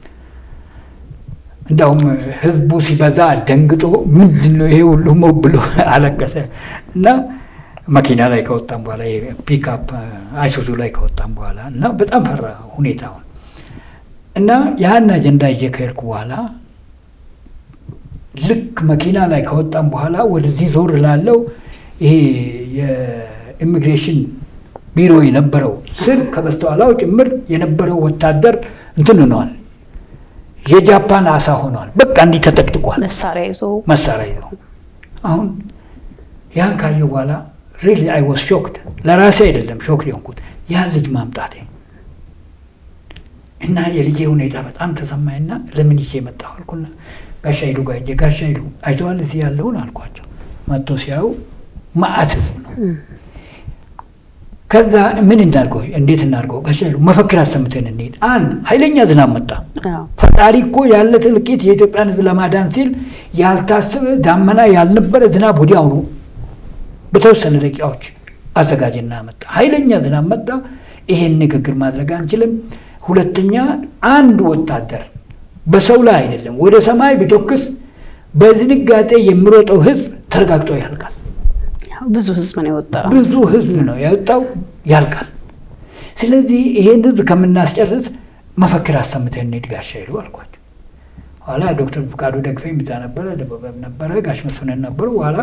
እንደውም ህዝቡ ሲበዛ ደንግጦ ምንድን ነው ይሄ ሁሉ ሞ ብሎ አለቀሰ እና መኪና ላይ ከወጣም በኋላ ፒክአፕ አይሱዙ ላይ ከወጣም በኋላ እና በጣም ፈራ ሁኔታውን እና ያን አጀንዳ ይዤ ከሄድኩ በኋላ ልክ መኪና ላይ ከወጣም በኋላ ወደዚህ ዞር ላለው ይሄ የኢሚግሬሽን ቢሮ የነበረው ስር ከበስተኋላው ጭምር የነበረው ወታደር እንትን ሆነዋል። የጃፓን አሳ ሆኗል። በቃ እንዲህ ተጠቅጥቋል። መሳሪያ ይዞ መሳሪያ ይዞ አሁን ያን ካየሁ በኋላ ሪሊ አይ ወስ ሾክድ። ለራሴ አይደለም ሾክድ የሆንኩት ያን ልጅ ማምጣቴ እና የልጄ ሁኔታ በጣም ተሰማኝና ለምን ይዤ መጣሁ አልኩና ጋሻ ሂዱ ጋር ሂጄ ጋሻ ሂዱ አይተዋል እዚህ ያለውን አልኳቸው። መጥቶ ሲያዩ ማአት ህዝብ ነው። ከዛ ምን እናድርገው እንዴት እናድርገው ጋሻ ሂዱ መፈክር አሰምተን እንሄድ። አንድ ኃይለኛ ዝናብ መጣ። ፈጣሪ እኮ ያለ ትልቂት የኢትዮጵያን ህዝብ ለማዳን ሲል ያልታሰበ ዳመና ያልነበረ ዝናብ ወዲያውኑ በተወሰነ ደቂቃዎች አዘጋጅና መጣ። ኃይለኛ ዝናብ መጣ። ይሄን ንግግር ማድረግ አንችልም። ሁለተኛ አንድ ወታደር በሰው ላይ አይደለም ወደ ሰማይ ቢተኩስ በዝንጋጤ የሚሮጠው ህዝብ ተረጋግጦ ያልቃል። ብዙ ህዝብ ነው የወጣው። ብዙ ህዝብ ነው የወጣው፣ ያልቃል። ስለዚህ ይሄን ህዝብ ከምናስጨርስ መፈክር አሰምተን እንሂድ ጋሻ ሂዱ አልኳቸው። ኋላ ዶክተር ፍቃዱ ደግፌም እዛ ነበረ፣ ደበበም ነበረ፣ ጋሽ መስፍንን ነበሩ። ኋላ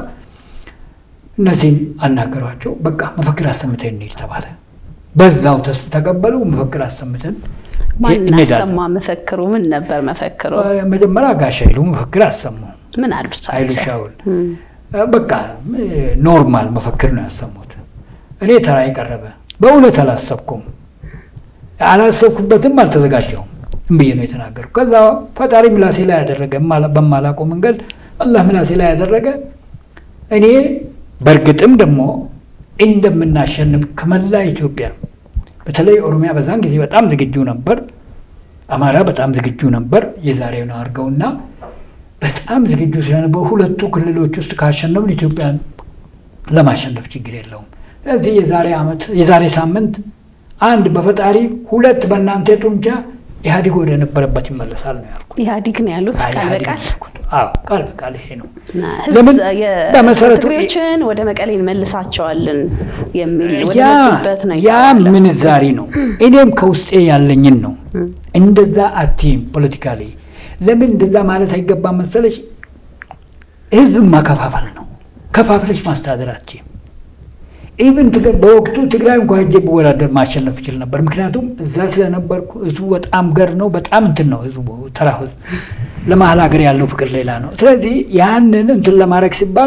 እነዚህም አናገሯቸው። በቃ መፈክር አሰምተን እንሂድ ተባለ። በዛው ተቀበሉ። መፈክር አሰምተን ማን አሰማ መፈክሩ? ምን ነበር መፈክሩ? መጀመሪያ ጋሻ ሂዱ መፈክር አሰሙ። ምን አሉት? ኃይሉ ሻውል በቃ ኖርማል መፈክር ነው ያሰሙት። እኔ ተራ የቀረበ በእውነት አላሰብኩም፣ አላሰብኩበትም፣ አልተዘጋጀውም ብዬ ነው የተናገርኩ። ከዛ ፈጣሪ ምላሴ ላይ ያደረገ በማላውቀው መንገድ አላህ ምላሴ ላይ ያደረገ እኔ በእርግጥም ደግሞ እንደምናሸንፍ ከመላ ኢትዮጵያ በተለይ ኦሮሚያ በዛን ጊዜ በጣም ዝግጁ ነበር። አማራ በጣም ዝግጁ ነበር። የዛሬውን አድርገውና በጣም ዝግጁ ስለነበሩ ሁለቱ ክልሎች ውስጥ ካሸነፍን ኢትዮጵያን ለማሸነፍ ችግር የለውም። ስለዚህ የዛሬ ዓመት የዛሬ ሳምንት አንድ በፈጣሪ ሁለት በእናንተ ጡንቻ ኢህአዲግ ወደ ነበረበት ይመለሳል ነው ያልኩት። ኢህአዲግ ነው ያሉት ቃል በቃል አዎ፣ ቃል በቃል ይሄ ነው። ለምን በመሰረቱ በመሰረቱ ወደ መቀሌ እንመልሳቸዋለን የሚል ወደ ያ መጡበት ነው ያ ምንዛሪ ነው። እኔም ከውስጤ ያለኝን ነው። እንደዛ አትይም ፖለቲካሊ ለምን እንደዛ ማለት አይገባም መሰለሽ? ህዝብ ማከፋፈል ነው። ከፋፍለሽ ማስተዳደር አትችይም። ኢቭን በወቅቱ ትግራይ እንኳ ሄጄ ብወዳደር ማሸነፍ ይችል ነበር። ምክንያቱም እዛ ስለነበርኩ ህዝቡ በጣም ገር ነው፣ በጣም እንትን ነው ህዝቡ፣ ተራ ህዝብ ለመሀል ሀገር ያለው ፍቅር ሌላ ነው። ስለዚህ ያንን እንትን ለማድረግ ሲባል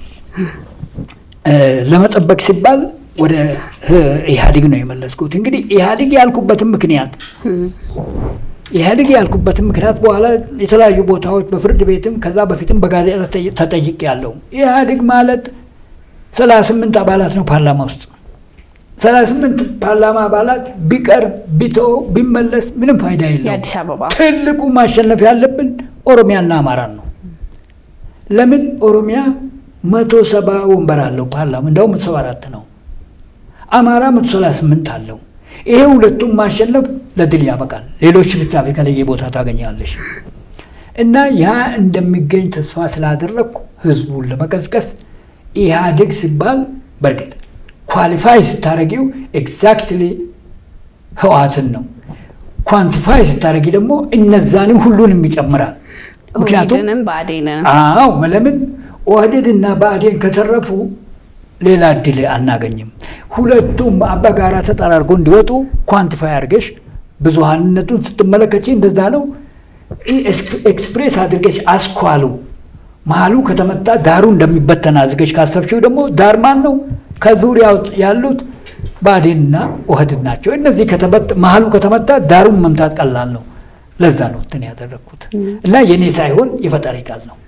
ለመጠበቅ ሲባል ወደ ኢህአዲግ ነው የመለስኩት። እንግዲህ ኢህአዲግ ያልኩበትም ምክንያት ኢህአዲግ ያልኩበትም ምክንያት በኋላ የተለያዩ ቦታዎች በፍርድ ቤትም ከዛ በፊትም በጋዜጣ ተጠይቅ ያለው ኢህአዲግ ማለት ሰላሳ ስምንት አባላት ነው ፓርላማ ውስጥ ሰላሳ ስምንት ፓርላማ አባላት ቢቀር ቢቶ ቢመለስ ምንም ፋይዳ የለውም። የአዲስ አበባ ትልቁ ማሸነፍ ያለብን ኦሮሚያና አማራን ነው። ለምን ኦሮሚያ መቶ ሰባ ወንበር አለው ፓርላማ እንደውም መቶ ሰባ አራት ነው። አማራ መቶ ሰላሳ ስምንት አለው። ይሄ ሁለቱም ማሸነፍ ለድል ያበቃል። ሌሎች ብቻ የተለየ ቦታ ታገኛለሽ። እና ያ እንደሚገኝ ተስፋ ስላደረግኩ ህዝቡን ለመቀስቀስ ኢህአዴግ ሲባል በእርግጥ ኳሊፋይ ስታደረጊው ኤግዛክትሊ ህወሓትን ነው። ኳንቲፋይ ስታደረጊ ደግሞ እነዛንም ሁሉንም ይጨምራል። ምክንያቱም ኦህዴድንም ብአዴንን አዎ ለምን ኦህዴድ እና ብአዴን ከተረፉ ሌላ እድል አናገኝም። ሁለቱም በጋራ ተጠራርጎ እንዲወጡ ኳንቲፋይ አድርገሽ ብዙሀንነቱን ስትመለከች እንደዛ ነው። ኤክስፕሬስ አድርገሽ አስኳሉ መሀሉ ከተመታ ዳሩ እንደሚበተን አድርገሽ ካሰብሽው ደግሞ ዳር ማን ነው? ከዙሪያው ያሉት ብአዴንና ኦህዴድ ናቸው። እነዚህ መሀሉ ከተመታ ዳሩን መምታት ቀላል ነው። ለዛ ነው እንትን ያደረግኩት እና የኔ ሳይሆን የፈጣሪ ቃል ነው።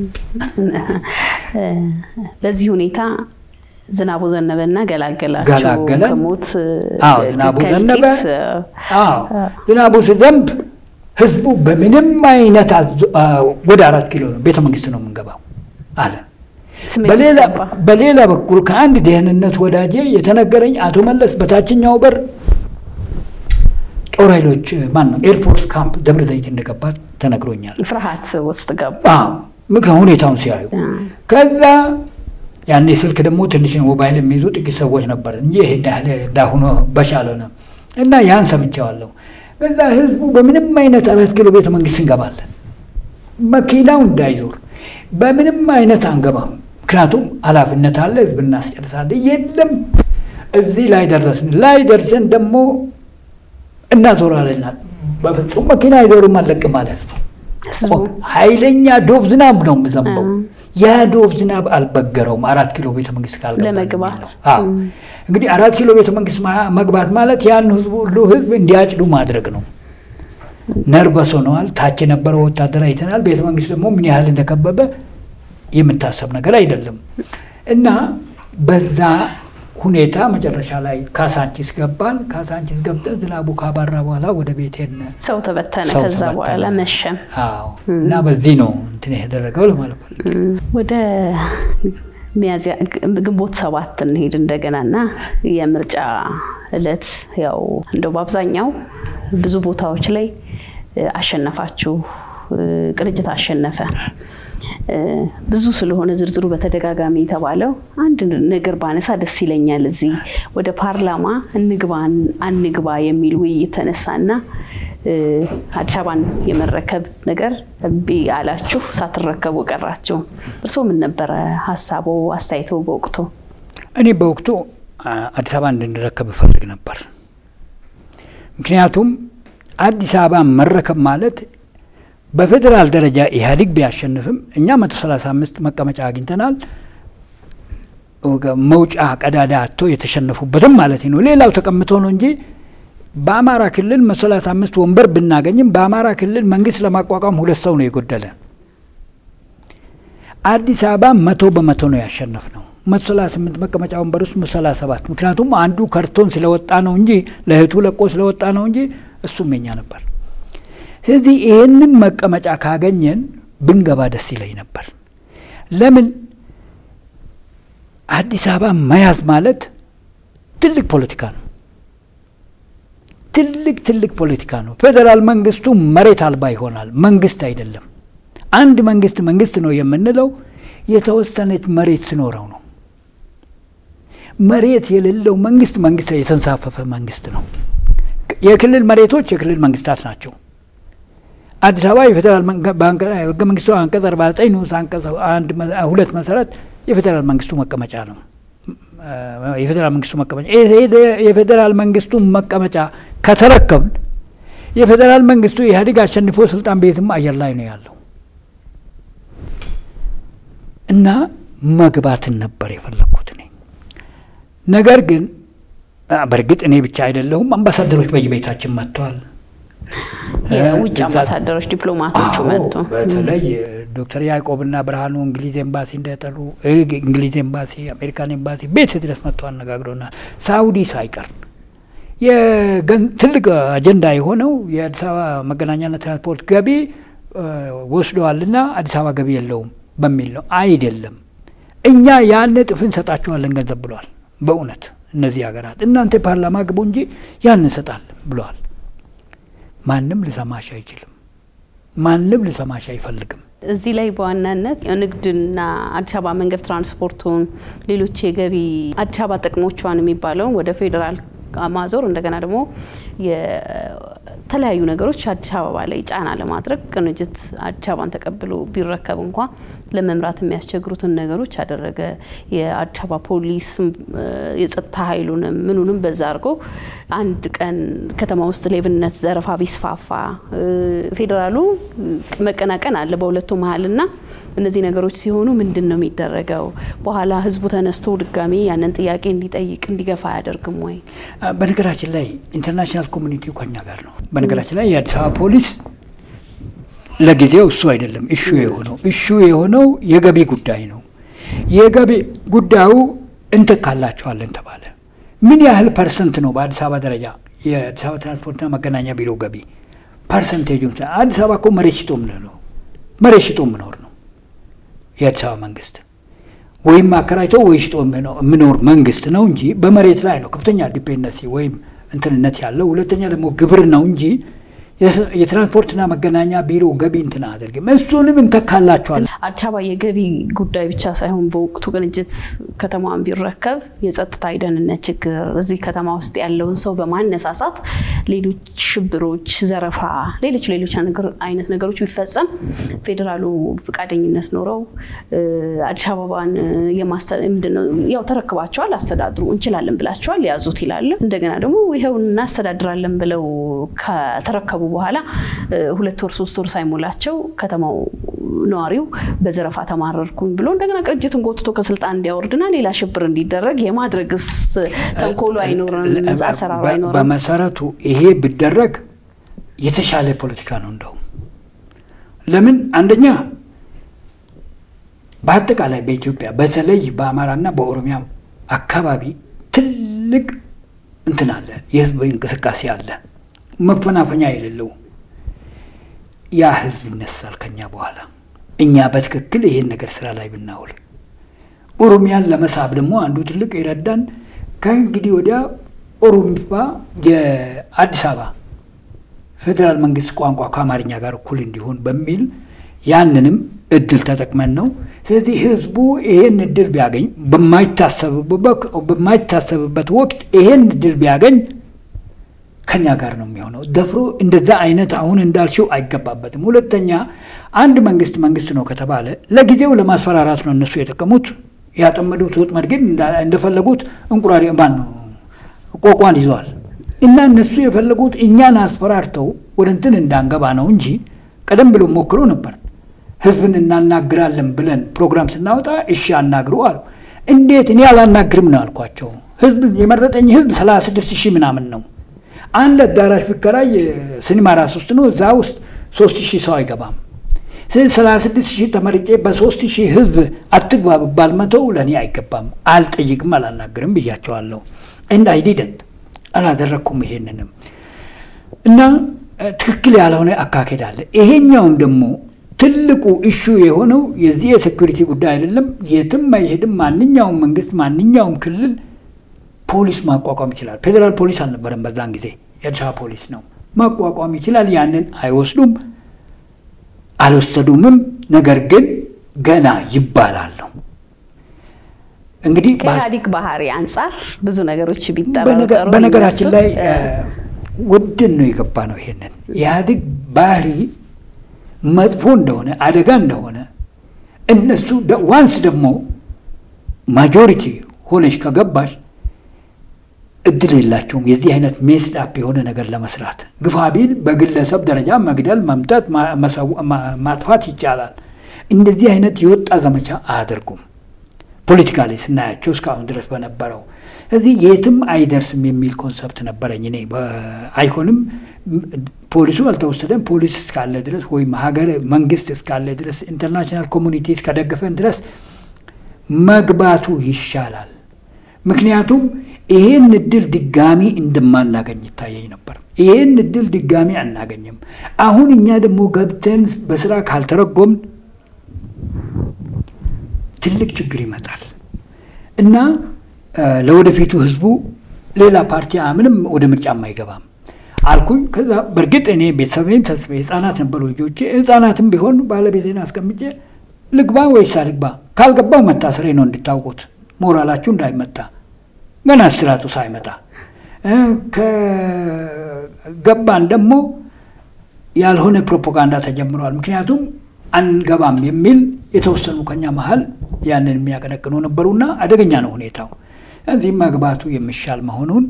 በዚህ ሁኔታ ዝናቡ ዘነበና ገላገላቸው ገላገለን። ከሞት አዎ ዝናቡ ዘነበ። ከእልቂት፣ አዎ ዝናቡ ሲዘንብ ህዝቡ በምንም አይነት አዞ- አ፣ ወደ አራት ኪሎ ነው ቤተ መንግስት ነው የምንገባው አለ። ስሜት በሌላ ውስጥ ገባ። በሌላ በኩል ከአንድ ደህንነት ወዳጄ የተነገረኝ አቶ መለስ በታችኛው በር ጦር ኃይሎች ማን ነው ኤርፎርስ ካምፕ ደብረ ዘይት እንደገባ ተነግሮኛል። ፍርሃት ውስጥ ገባ። አዎ ምክ- ሁኔታውን ሲያዩ ከዛ ያኔ ስልክ ደግሞ ትንሽ ሞባይል የሚይዙ ጥቂት ሰዎች ነበር እንጂ ይሄ እንዳለ- እንዳሁኑ በሻለ ነው እና ያን ሰምቼዋለሁ። ከዛ ህዝቡ በምንም አይነት አራት ኪሎ ቤተ መንግስት እንገባለን፣ መኪናው እንዳይዞር በምንም አይነት አንገባም። ምክንያቱም ኃላፊነት አለ፣ ህዝብ እናስጨርሳለን። የለም እዚህ ላይ ደረስን። ላይ ደርሰን ደግሞ እናዞራለን። በፍጹም መኪና አይዞርም አለቅም አለ ህዝቡ። ህዝቡ ኃይለኛ ዶብ ዝናብ ነው የምዘንበው። ያ ዶብ ዝናብ አልበገረውም። አራት ኪሎ ቤተ መንግስት ካልገባ ለመግባት። የሚለው። አዎ እንግዲህ አራት ኪሎ ቤተ መንግስት ማ- መግባት ማለት ያን ህዝቡ ሁሉ ህዝብ እንዲያጭዱ ማድረግ ነው። ነርበስ ሆነዋል። ታች የነበረው ወታደር አይተናል። ቤተ መንግስት ደግሞ ምን ያህል እንደከበበ የምታሰብ ነገር አይደለም እና በዛ ሁኔታ መጨረሻ ላይ ካሳንቺስ ገባን። ካሳንቺስ ገብተን ዝናቡ ካባራ በኋላ ወደ ቤት ሄድን። ሰው ተበተነ። ሰው ከዛ ተበተነ። በኋላ መሸም። አዎ እና በዚህ ነው እንትን የተደረገው ለማለት ፈልጌ ነው። ወደ ሚያዝያ ግንቦት ሰባት እንሄድ እንደገና እና የምርጫ እለት ያው እንደው በአብዛኛው ብዙ ቦታዎች ላይ እ፣ አሸነፋችሁ እ፣ ቅንጅት አሸነፈ እ፣ ብዙ ስለሆነ ዝርዝሩ በተደጋጋሚ የተባለው አንድ ነገር ባነሳ ደስ ይለኛል። እዚህ ወደ ፓርላማ እንግባ አንግባ የሚል ውይይት ተነሳና እ፣ አዲስ አበባን የመረከብ ነገር እምቢ አላችሁ፣ ሳትረከቡ ቀራችሁ። እርስዎ ምን ነበረ ሀሳቦ አስተያየቶ በወቅቱ? እኔ በወቅቱ አ፣ አዲስ አበባ እንድንረከብ እፈልግ ነበር። ምክንያቱም አዲስ አበባ መረከብ ማለት በፌዴራል ደረጃ ኢህአዴግ ቢያሸንፍም እኛ መቶ ሰላሳ አምስት መቀመጫ አግኝተናል። መውጫ ቀዳዳ አቶ የተሸነፉበትም ማለት ነው። ሌላው ተቀምጦ ነው እንጂ በአማራ ክልል መቶ ሰላሳ አምስት ወንበር ብናገኝም በአማራ ክልል መንግስት ለማቋቋም ሁለት ሰው ነው የጎደለ። አዲስ አበባ መቶ በመቶ ነው ያሸነፍ ነው። መቶ ሰላሳ ስምንት መቀመጫ ወንበር ውስጥ መቶ ሰላሳ ሰባት ምክንያቱም አንዱ ከርቶን ስለወጣ ነው እንጂ ለእህቱ ለቆ ስለወጣ ነው እንጂ እሱም የኛ ነበር። ስለዚህ ይህንን መቀመጫ ካገኘን ብንገባ ደስ ይለኝ ነበር። ለምን አዲስ አበባ መያዝ ማለት ትልቅ ፖለቲካ ነው። ትልቅ ትልቅ ፖለቲካ ነው። ፌዴራል መንግስቱ መሬት አልባ ይሆናል። መንግስት አይደለም። አንድ መንግስት መንግስት ነው የምንለው የተወሰነች መሬት ሲኖረው ነው። መሬት የሌለው መንግስት መንግስት የተንሳፈፈ መንግስት ነው። የክልል መሬቶች የክልል መንግስታት ናቸው። አዲስ አበባ የፌዴራል ህገ መንግስቱ አንቀጽ አርባ ዘጠኝ ንዑስ አንቀጽ አንድ ሁለት መሰረት የፌዴራል መንግስቱ መቀመጫ ነው። የፌዴራል መንግስቱ መቀመጫ የፌዴራል መንግስቱ መቀመጫ ከተረከብን የፌዴራል መንግስቱ ኢህአዴግ አሸንፎ ስልጣን ቤትም አየር ላይ ነው ያለው እና መግባትን ነበር የፈለግኩት እኔ። ነገር ግን በእርግጥ እኔ ብቻ አይደለሁም፣ አምባሳደሮች በየቤታችን መጥተዋል። የውጭ አምባሳደሮች ዲፕሎማቶቹ መጡ። በተለይ ዶክተር ያዕቆብና ብርሃኑ እንግሊዝ ኤምባሲ እንደጠሩ እንግሊዝ ኤምባሲ፣ አሜሪካን ኤምባሲ ቤት ድረስ መጥተው አነጋግረውናል። ሳውዲ ሳይቀር ትልቅ አጀንዳ የሆነው የአዲስ አበባ መገናኛና ትራንስፖርት ገቢ ወስደዋልና አዲስ አበባ ገቢ የለውም በሚል ነው። አይደለም እኛ ያን እጥፍ እንሰጣቸዋለን ገንዘብ ብለዋል። በእውነት እነዚህ ሀገራት እናንተ ፓርላማ ግቡ እንጂ ያን እንሰጣለን ብለዋል። ማንም ልሰማሽ አይችልም። ማንም ልሰማሽ አይፈልግም። እዚህ ላይ በዋናነት ንግድና አዲስ አበባ መንገድ ትራንስፖርቱን፣ ሌሎች የገቢ አዲስ አበባ ጥቅሞቿን የሚባለውን ወደ ፌዴራል ማዞር እንደገና ደግሞ የተለያዩ ነገሮች አዲስ አበባ ላይ ጫና ለማድረግ ቅንጅት አዲስ አበባን ተቀብሎ ቢረከብ እንኳ ለመምራት የሚያስቸግሩትን ነገሮች አደረገ። የአዲስ አበባ ፖሊስ የጸጥታ ኃይሉንም ምኑንም በዛ አድርጎ አንድ ቀን ከተማ ውስጥ ሌብነት፣ ዘረፋ ቢስፋፋ ፌዴራሉ መቀናቀን አለ በሁለቱ መሀልና እነዚህ ነገሮች ሲሆኑ ምንድን ነው የሚደረገው? በኋላ ህዝቡ ተነስቶ ድጋሚ ያንን ጥያቄ እንዲጠይቅ እንዲገፋ አያደርግም ወይ? በነገራችን ላይ ኢንተርናሽናል ኮሚኒቲው ከኛ ጋር ነው። በነገራችን ላይ የአዲስ አበባ ፖሊስ ለጊዜው እሱ አይደለም እሹ የሆነው እሹ የሆነው የገቢ ጉዳይ ነው። የገቢ ጉዳዩ እንትካላቸዋለን ተባለ። ምን ያህል ፐርሰንት ነው በአዲስ አበባ ደረጃ የአዲስ አበባ ትራንስፖርትና መገናኛ ቢሮ ገቢ ፐርሰንቴጅ? አዲስ አበባ እኮ መሬት ሽጦ ምንለው መሬት ሽጦ ምኖር ነው የአዲስ አበባ መንግስት ወይም አከራይቶ ወይ ሽጦ የሚኖር መንግስት ነው እንጂ በመሬት ላይ ነው ከፍተኛ ዲፔንደንሲ ወይም እንትንነት ያለው። ሁለተኛ ደግሞ ግብር ነው እንጂ የትራንስፖርትና መገናኛ ቢሮ ገቢ እንትን አድርግም እሱንም እንተካላቸዋለን። አዲስ አበባ የገቢ ጉዳይ ብቻ ሳይሆን በወቅቱ ቅንጅት ከተማዋን ቢረከብ የጸጥታ የደህንነት ችግር እዚህ ከተማ ውስጥ ያለውን ሰው በማነሳሳት ሌሎች ሽብሮች፣ ዘረፋ፣ ሌሎች ሌሎች አይነት ነገሮች ቢፈጸም ፌዴራሉ ፈቃደኝነት ኖረው አዲስ አበባን ምንድነው ያው ተረክባቸዋል፣ አስተዳድሩ እንችላለን ብላቸዋል፣ ያዙት ይላል። እንደገና ደግሞ ይኸው እናስተዳድራለን ብለው ከተረከቡ በኋላ ሁለት ወር ሶስት ወር ሳይሞላቸው ከተማው ነዋሪው በዘረፋ ተማረርኩኝ ብሎ እንደገና ቅንጅትን ጎትቶ ከስልጣን እንዲያወርድና ሌላ ሽብር እንዲደረግ የማድረግስ ተንኮሉ አይኖርም? አሰራሩ አይኖርም? በመሰረቱ ይሄ ቢደረግ የተሻለ ፖለቲካ ነው። እንደውም ለምን አንደኛ በአጠቃላይ በኢትዮጵያ በተለይ በአማራና በኦሮሚያ አካባቢ ትልቅ እንትን አለ፣ የህዝብ እንቅስቃሴ አለ መፈናፈኛ የሌለው ያ ህዝብ ይነሳል ከኛ በኋላ እኛ በትክክል ይሄን ነገር ስራ ላይ ብናውል። ኦሮሚያን ለመሳብ ደግሞ አንዱ ትልቅ የረዳን ከእንግዲህ ወዲያ ኦሮሚፋ የአዲስ አበባ ፌዴራል መንግስት ቋንቋ ከአማርኛ ጋር እኩል እንዲሆን በሚል ያንንም እድል ተጠቅመን ነው። ስለዚህ ህዝቡ ይሄን እድል ቢያገኝ በማይታሰብበት ወቅት ይሄን እድል ቢያገኝ ከኛ ጋር ነው የሚሆነው። ደፍሮ እንደዛ አይነት አሁን እንዳልሽው አይገባበትም። ሁለተኛ አንድ መንግስት መንግስት ነው ከተባለ ለጊዜው ለማስፈራራት ነው እነሱ የጠቀሙት። ያጠመዱት ወጥመድ ግን እንደፈለጉት እንቁራሪ ማን ነው ቆቋን ይዘዋል። እና እነሱ የፈለጉት እኛን አስፈራርተው ወደ እንትን እንዳንገባ ነው እንጂ ቀደም ብሎ ሞክሮ ነበር። ህዝብን እናናግራለን ብለን ፕሮግራም ስናወጣ እሺ አናግሩ አሉ። እንዴት እኔ አላናግርም ነው አልኳቸው። ህዝብ የመረጠኝ ህዝብ ሰላሳ ስድስት ሺህ ምናምን ነው አንድ አዳራሽ ቢከራይ ሲኒማ ራስ ውስጥ ነው። እዛ ውስጥ ሶስት ሺህ ሰው አይገባም። ስለዚህ ሰላሳ ስድስት ሺህ ተመርጬ በሶስት ሺህ ህዝብ አትግባ ብባል መተው ለእኔ አይገባም። አልጠይቅም፣ አላናግርም ብያቸዋለሁ። እንድ አይዲደንት አላደረግኩም ይሄንንም እና ትክክል ያልሆነ አካሄድ አለ። ይሄኛውም ደግሞ ትልቁ ኢሹ የሆነው የዚህ የሴኩሪቲ ጉዳይ አይደለም። የትም አይሄድም። ማንኛውም መንግስት ማንኛውም ክልል ፖሊስ ማቋቋም ይችላል። ፌዴራል ፖሊስ አልነበረም በዛን ጊዜ የአዲስ አበባ ፖሊስ ነው ማቋቋም ይችላል። ያንን አይወስዱም አልወሰዱምም። ነገር ግን ገና ይባላል ነው እንግዲህ ከኢህአዴግ ባህሪ አንጻር ብዙ ነገሮች ቢጠረጠሩ በነገራችን ላይ ወድን ነው የገባ ነው። ይሄንን የኢህአዴግ ባህሪ መጥፎ እንደሆነ አደጋ እንደሆነ እነሱ ዋንስ ደግሞ ማጆሪቲ ሆነች ከገባሽ እድል የላቸውም የዚህ አይነት ሜስድ አፕ የሆነ ነገር ለመስራት። ግፋ ቢል በግለሰብ ደረጃ መግደል፣ መምጠት፣ ማጥፋት ይቻላል። እንደዚህ አይነት የወጣ ዘመቻ አያደርጉም። ፖለቲካ ላይ ስናያቸው እስካሁን ድረስ በነበረው እዚህ የትም አይደርስም የሚል ኮንሰፕት ነበረኝ እኔ። አይሆንም፣ ፖሊሱ አልተወሰደም። ፖሊስ እስካለ ድረስ ወይም ሀገር መንግስት እስካለ ድረስ ኢንተርናሽናል ኮሚኒቲ እስከደገፈን ድረስ መግባቱ ይሻላል። ምክንያቱም ይሄን እድል ድጋሚ እንደማናገኝ ይታየኝ ነበር። ይሄን እድል ድጋሚ አናገኝም። አሁን እኛ ደግሞ ገብተን በስራ ካልተረጎምን ትልቅ ችግር ይመጣል እና ለወደፊቱ ህዝቡ ሌላ ፓርቲ ምንም ወደ ምርጫም አይገባም። አልኩኝ። ከዛ በእርግጥ እኔ ቤተሰቤን ተስፋ ህጻናት ነበሩ ልጆቼ። ህጻናትም ቢሆን ባለቤቴን አስቀምጬ ልግባ ወይስ አልግባ? ካልገባው መታሰሬ ነው እንድታውቁት፣ ሞራላችሁ እንዳይመታ ገና እስራቱ ሳይመጣ ከገባን ደግሞ ያልሆነ ፕሮፓጋንዳ ተጀምረዋል። ምክንያቱም አንገባም የሚል የተወሰኑ ከኛ መሀል ያንን የሚያቀነቅኑ ነበሩና አደገኛ ነው ሁኔታው። እዚህ መግባቱ የሚሻል መሆኑን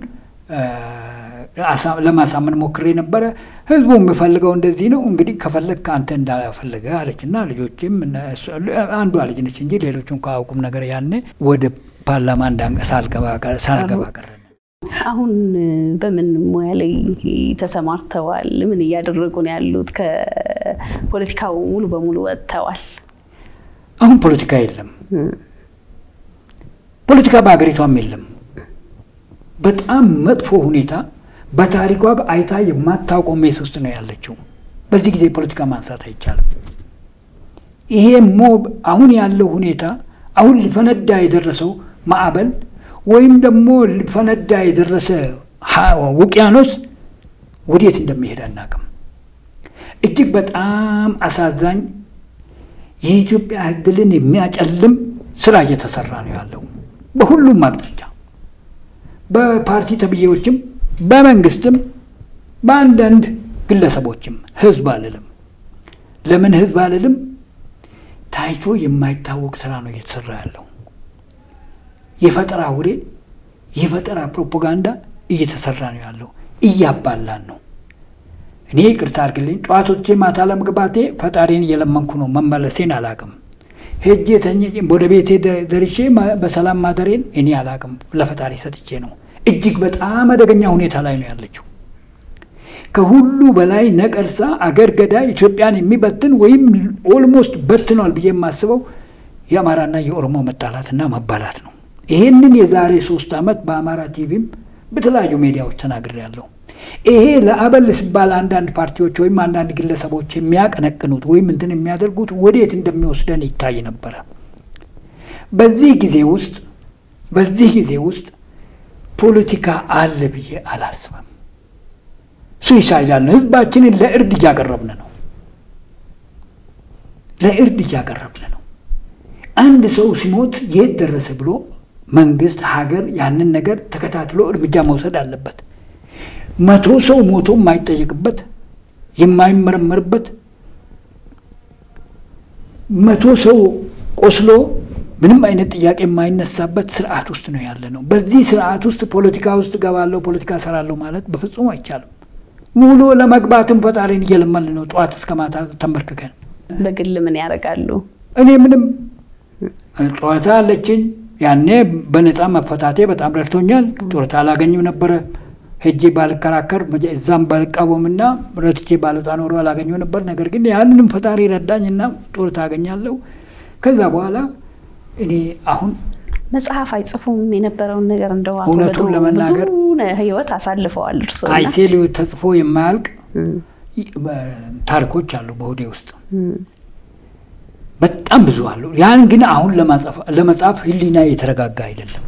ለማሳመን ሞክሬ ነበረ። ህዝቡ የሚፈልገው እንደዚህ ነው እንግዲህ ከፈለግ ከአንተ እንዳፈለገ አለችና ልጆችም አንዷ ልጅ ነች እንጂ ሌሎቹ እንኳ አያውቁም ነገር ያኔ ወደ ፓርላማ ሳልገባ ቀረ። አሁን በምን ሙያ ላይ ተሰማርተዋል? ምን እያደረጉ ነው ያሉት? ከፖለቲካው ሙሉ በሙሉ ወጥተዋል። አሁን ፖለቲካ የለም፣ ፖለቲካ በሀገሪቷም የለም። በጣም መጥፎ ሁኔታ በታሪኳ አይታ የማታውቀው ሜስ ውስጥ ነው ያለችው። በዚህ ጊዜ ፖለቲካ ማንሳት አይቻልም። ይሄ ሞ አሁን ያለው ሁኔታ አሁን ሊፈነዳ የደረሰው ማዕበል ወይም ደግሞ ሊፈነዳ የደረሰ ውቅያኖስ ወዴት እንደሚሄድ አናውቅም። እጅግ በጣም አሳዛኝ የኢትዮጵያ ዕድልን የሚያጨልም ስራ እየተሰራ ነው ያለው በሁሉም አቅጣጫ በፓርቲ ተብዬዎችም በመንግስትም በአንዳንድ ግለሰቦችም ህዝብ አልልም። ለምን ህዝብ አልልም? ታይቶ የማይታወቅ ስራ ነው እየተሰራ ያለው። የፈጠራ ውሬ፣ የፈጠራ ፕሮፓጋንዳ እየተሰራ ነው ያለው። እያባላን ነው። እኔ ይቅርታ አድርግልኝ፣ ጠዋቶቼ ማታ ለመግባቴ ፈጣሪን እየለመንኩ ነው። መመለሴን አላቅም። ሄጄ ተኝ ወደ ቤቴ ደርሼ በሰላም ማደሬን እኔ አላቅም። ለፈጣሪ ሰጥቼ ነው። እጅግ በጣም አደገኛ ሁኔታ ላይ ነው ያለችው። ከሁሉ በላይ ነቀርሳ አገር ገዳይ ኢትዮጵያን የሚበትን ወይም ኦልሞስት በትኗል ብዬ የማስበው የአማራና የኦሮሞ መጣላትና መባላት ነው። ይሄንን የዛሬ ሶስት ዓመት በአማራ ቲቪም በተለያዩ ሚዲያዎች ተናግሬያለሁ። ይሄ ለአበል ሲባል አንዳንድ ፓርቲዎች ወይም አንዳንድ ግለሰቦች የሚያቀነቅኑት ወይም እንትን የሚያደርጉት ወዴት እንደሚወስደን ይታይ ነበረ። በዚህ ጊዜ ውስጥ በዚህ ጊዜ ውስጥ ፖለቲካ አለ ብዬ አላስብም። ሱይሳይዳል ነው። ህዝባችንን ለእርድ እያቀረብን ነው። ለእርድ እያቀረብን ነው። አንድ ሰው ሲሞት የት ደረሰ ብሎ መንግስት፣ ሀገር ያንን ነገር ተከታትሎ እርምጃ መውሰድ አለበት። መቶ ሰው ሞቶ የማይጠየቅበት የማይመረመርበት መቶ ሰው ቆስሎ ምንም አይነት ጥያቄ የማይነሳበት ስርዓት ውስጥ ነው ያለ ነው። በዚህ ስርዓት ውስጥ ፖለቲካ ውስጥ ገባለሁ ፖለቲካ ሰራለሁ ማለት በፍጹም አይቻልም። ሙሉ ለመግባትም ፈጣሪን እየለመን ነው ጠዋት እስከ ማታ ተንበርክከን። በግል ምን ያደርጋሉ? እኔ ምንም ጨዋታ አለችኝ። ያኔ በነፃ መፈታቴ በጣም ረድቶኛል። ጡረታ አላገኝም ነበረ ሄጄ ባልከራከር እዛም ባልቃወምና ረትቼ ባልወጣ ኖሮ አላገኘው ነበር። ነገር ግን ያንንም ፈጣሪ ረዳኝና ጡረታ አገኛለሁ። ከዛ በኋላ እኔ አሁን መጽሐፍ አይጽፉም የነበረውን ነገር እንደው አቶ እውነቱን በድሩ ለመናገር ብዙ ህይወት አሳልፈዋል እርስዎ እና አይቴል ተጽፎ የማያልቅ ታሪኮች አሉ በሆዴ ውስጥ በጣም ብዙ አሉ። ያን ግን አሁን ለመጻፍ ህሊና የተረጋጋ አይደለም።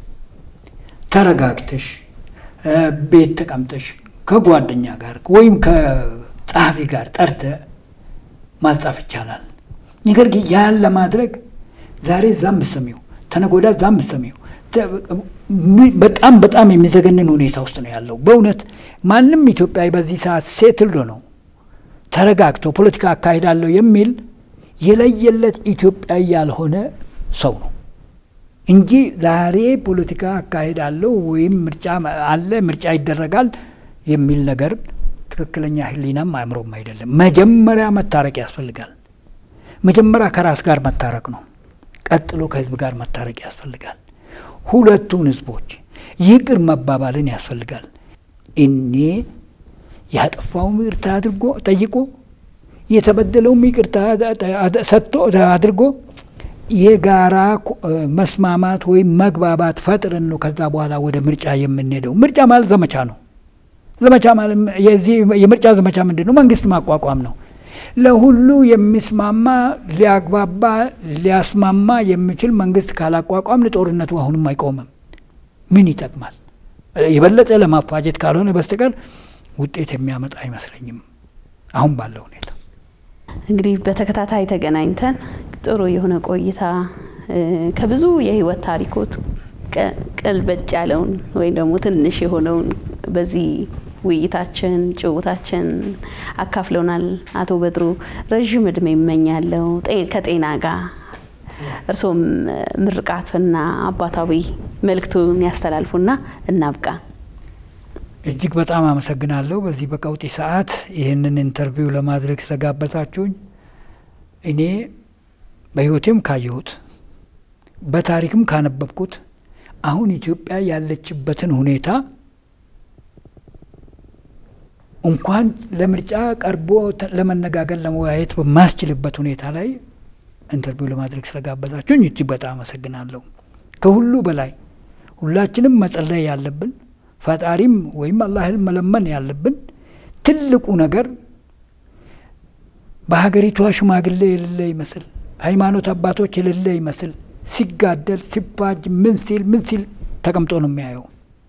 ተረጋግተሽ ቤት ተቀምጠሽ ከጓደኛ ጋር ወይም ከጸሐፊ ጋር ጠርተ ማጻፍ ይቻላል። ነገር ግን ያን ለማድረግ ዛሬ እዛ ምሰሚው ተነጎዳ እዛ ምሰሚው በጣም በጣም የሚዘገንን ሁኔታ ውስጥ ነው ያለው። በእውነት ማንም ኢትዮጵያዊ በዚህ ሰዓት ሴትልዶ ነው ተረጋግቶ ፖለቲካ አካሂዳለሁ የሚል የለየለት ኢትዮጵያዊ ያልሆነ ሰው ነው እንጂ ዛሬ ፖለቲካ አካሄዳለሁ ወይም ምርጫ አለ ምርጫ ይደረጋል የሚል ነገር ትክክለኛ ህሊናም አእምሮም አይደለም። መጀመሪያ መታረቅ ያስፈልጋል። መጀመሪያ ከራስ ጋር መታረቅ ነው። ቀጥሎ ከህዝብ ጋር መታረቅ ያስፈልጋል። ሁለቱን ህዝቦች ይቅር መባባልን ያስፈልጋል። እኔ ያጠፋውም ይቅርታ አድርጎ ጠይቆ የተበደለውም ይቅርታ ሰጥቶ አድርጎ የጋራ መስማማት ወይም መግባባት ፈጥረን ነው ከዛ በኋላ ወደ ምርጫ የምንሄደው። ምርጫ ማለት ዘመቻ ነው። ዘመቻ ማለት የዚህ የምርጫ ዘመቻ ምንድን ነው? መንግስት ማቋቋም ነው። ለሁሉ የሚስማማ ሊያግባባ ሊያስማማ የሚችል መንግስት ካላቋቋም ጦርነቱ አሁንም አይቆምም። ምን ይጠቅማል? የበለጠ ለማፋጀት ካልሆነ በስተቀር ውጤት የሚያመጣ አይመስለኝም አሁን ባለው ሁኔታ። እንግዲህ በተከታታይ ተገናኝተን ጥሩ የሆነ ቆይታ ከብዙ የህይወት ታሪኮት ቀልበጭ ያለውን ወይም ደግሞ ትንሽ የሆነውን በዚህ ውይይታችን ጭውታችን አካፍለውናል። አቶ በድሩ ረዥም እድሜ ይመኛለው ከጤና ጋር እርሶም ምርቃትና አባታዊ መልእክቱን ያስተላልፉና እናብቃ። እጅግ በጣም አመሰግናለሁ። በዚህ በቀውጢ ሰዓት ይህንን ኢንተርቪው ለማድረግ ስለጋበዛችሁኝ እኔ በህይወቴም ካየሁት በታሪክም ካነበብኩት አሁን ኢትዮጵያ ያለችበትን ሁኔታ እንኳን ለምርጫ ቀርቦ ለመነጋገር ለመወያየት በማስችልበት ሁኔታ ላይ ኢንተርቪው ለማድረግ ስለጋበዛችሁኝ እጅግ በጣም አመሰግናለሁ። ከሁሉ በላይ ሁላችንም መጸለይ ያለብን ፈጣሪም ወይም አላህን መለመን ያለብን ትልቁ ነገር በሀገሪቷ ሽማግሌ የሌለ ይመስል ሃይማኖት አባቶች የሌለ ይመስል ሲጋደል ሲፋጅ ምን ሲል ምን ሲል ተቀምጦ ነው የሚያየው።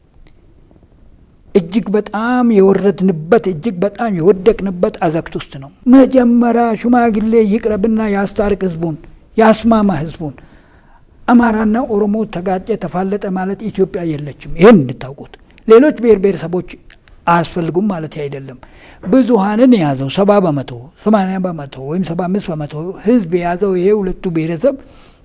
እጅግ በጣም የወረድንበት እጅግ በጣም የወደቅንበት አዘቅት ውስጥ ነው። መጀመሪያ ሽማግሌ ይቅረብና ያስታርቅ ህዝቡን፣ ያስማማ ህዝቡን። አማራና ኦሮሞ ተጋጨ ተፋለጠ ማለት ኢትዮጵያ የለችም። ይህን እንድታውቁት። ሌሎች ብሔር ብሔረሰቦች አያስፈልጉም ማለት አይደለም። ብዙሀንን የያዘው ሰባ በመቶ ሰማንያ በመቶ ወይም ሰባ አምስት በመቶ ህዝብ የያዘው ይሄ ሁለቱ ብሔረሰብ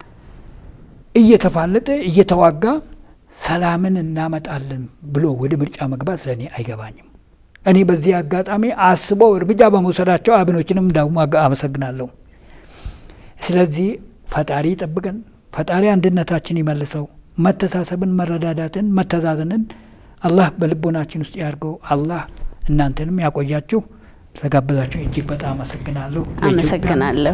እየተፋለጠ እየተዋጋ ሰላምን እናመጣለን ብሎ ወደ ምርጫ መግባት ለእኔ አይገባኝም። እኔ በዚህ አጋጣሚ አስበው እርምጃ በመውሰዳቸው አብኖችንም ደግሞ አመሰግናለሁ። ስለዚህ ፈጣሪ ይጠብቀን፣ ፈጣሪ አንድነታችን ይመልሰው፣ መተሳሰብን፣ መረዳዳትን፣ መተዛዘንን አላህ በልቦናችን ውስጥ ያድርገው። አላህ እናንተንም ያቆያችሁ። ስለጋበዛችሁ እጅግ በጣም አመሰግናለሁ። አመሰግናለሁ።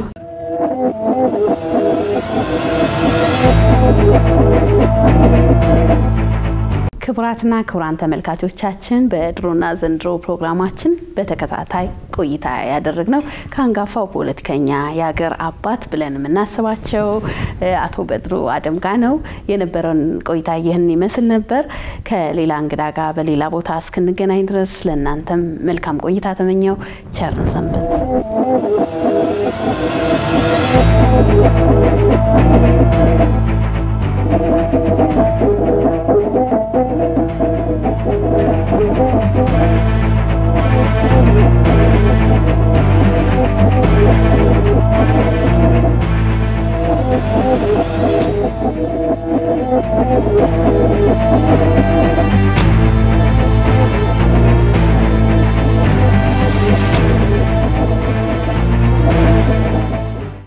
ክቡራትና ክቡራን ተመልካቾቻችን በድሮና ዘንድሮ ፕሮግራማችን በተከታታይ ቆይታ ያደረግነው ከአንጋፋው ፖለቲከኛ የሀገር አባት ብለን የምናስባቸው አቶ በድሩ አደም ጋር ነው። የነበረውን ቆይታ ይህን ይመስል ነበር። ከሌላ እንግዳ ጋር በሌላ ቦታ እስክንገናኝ ድረስ ለእናንተም መልካም ቆይታ ተመኘው። ቸርን ሰንበት። Thank you.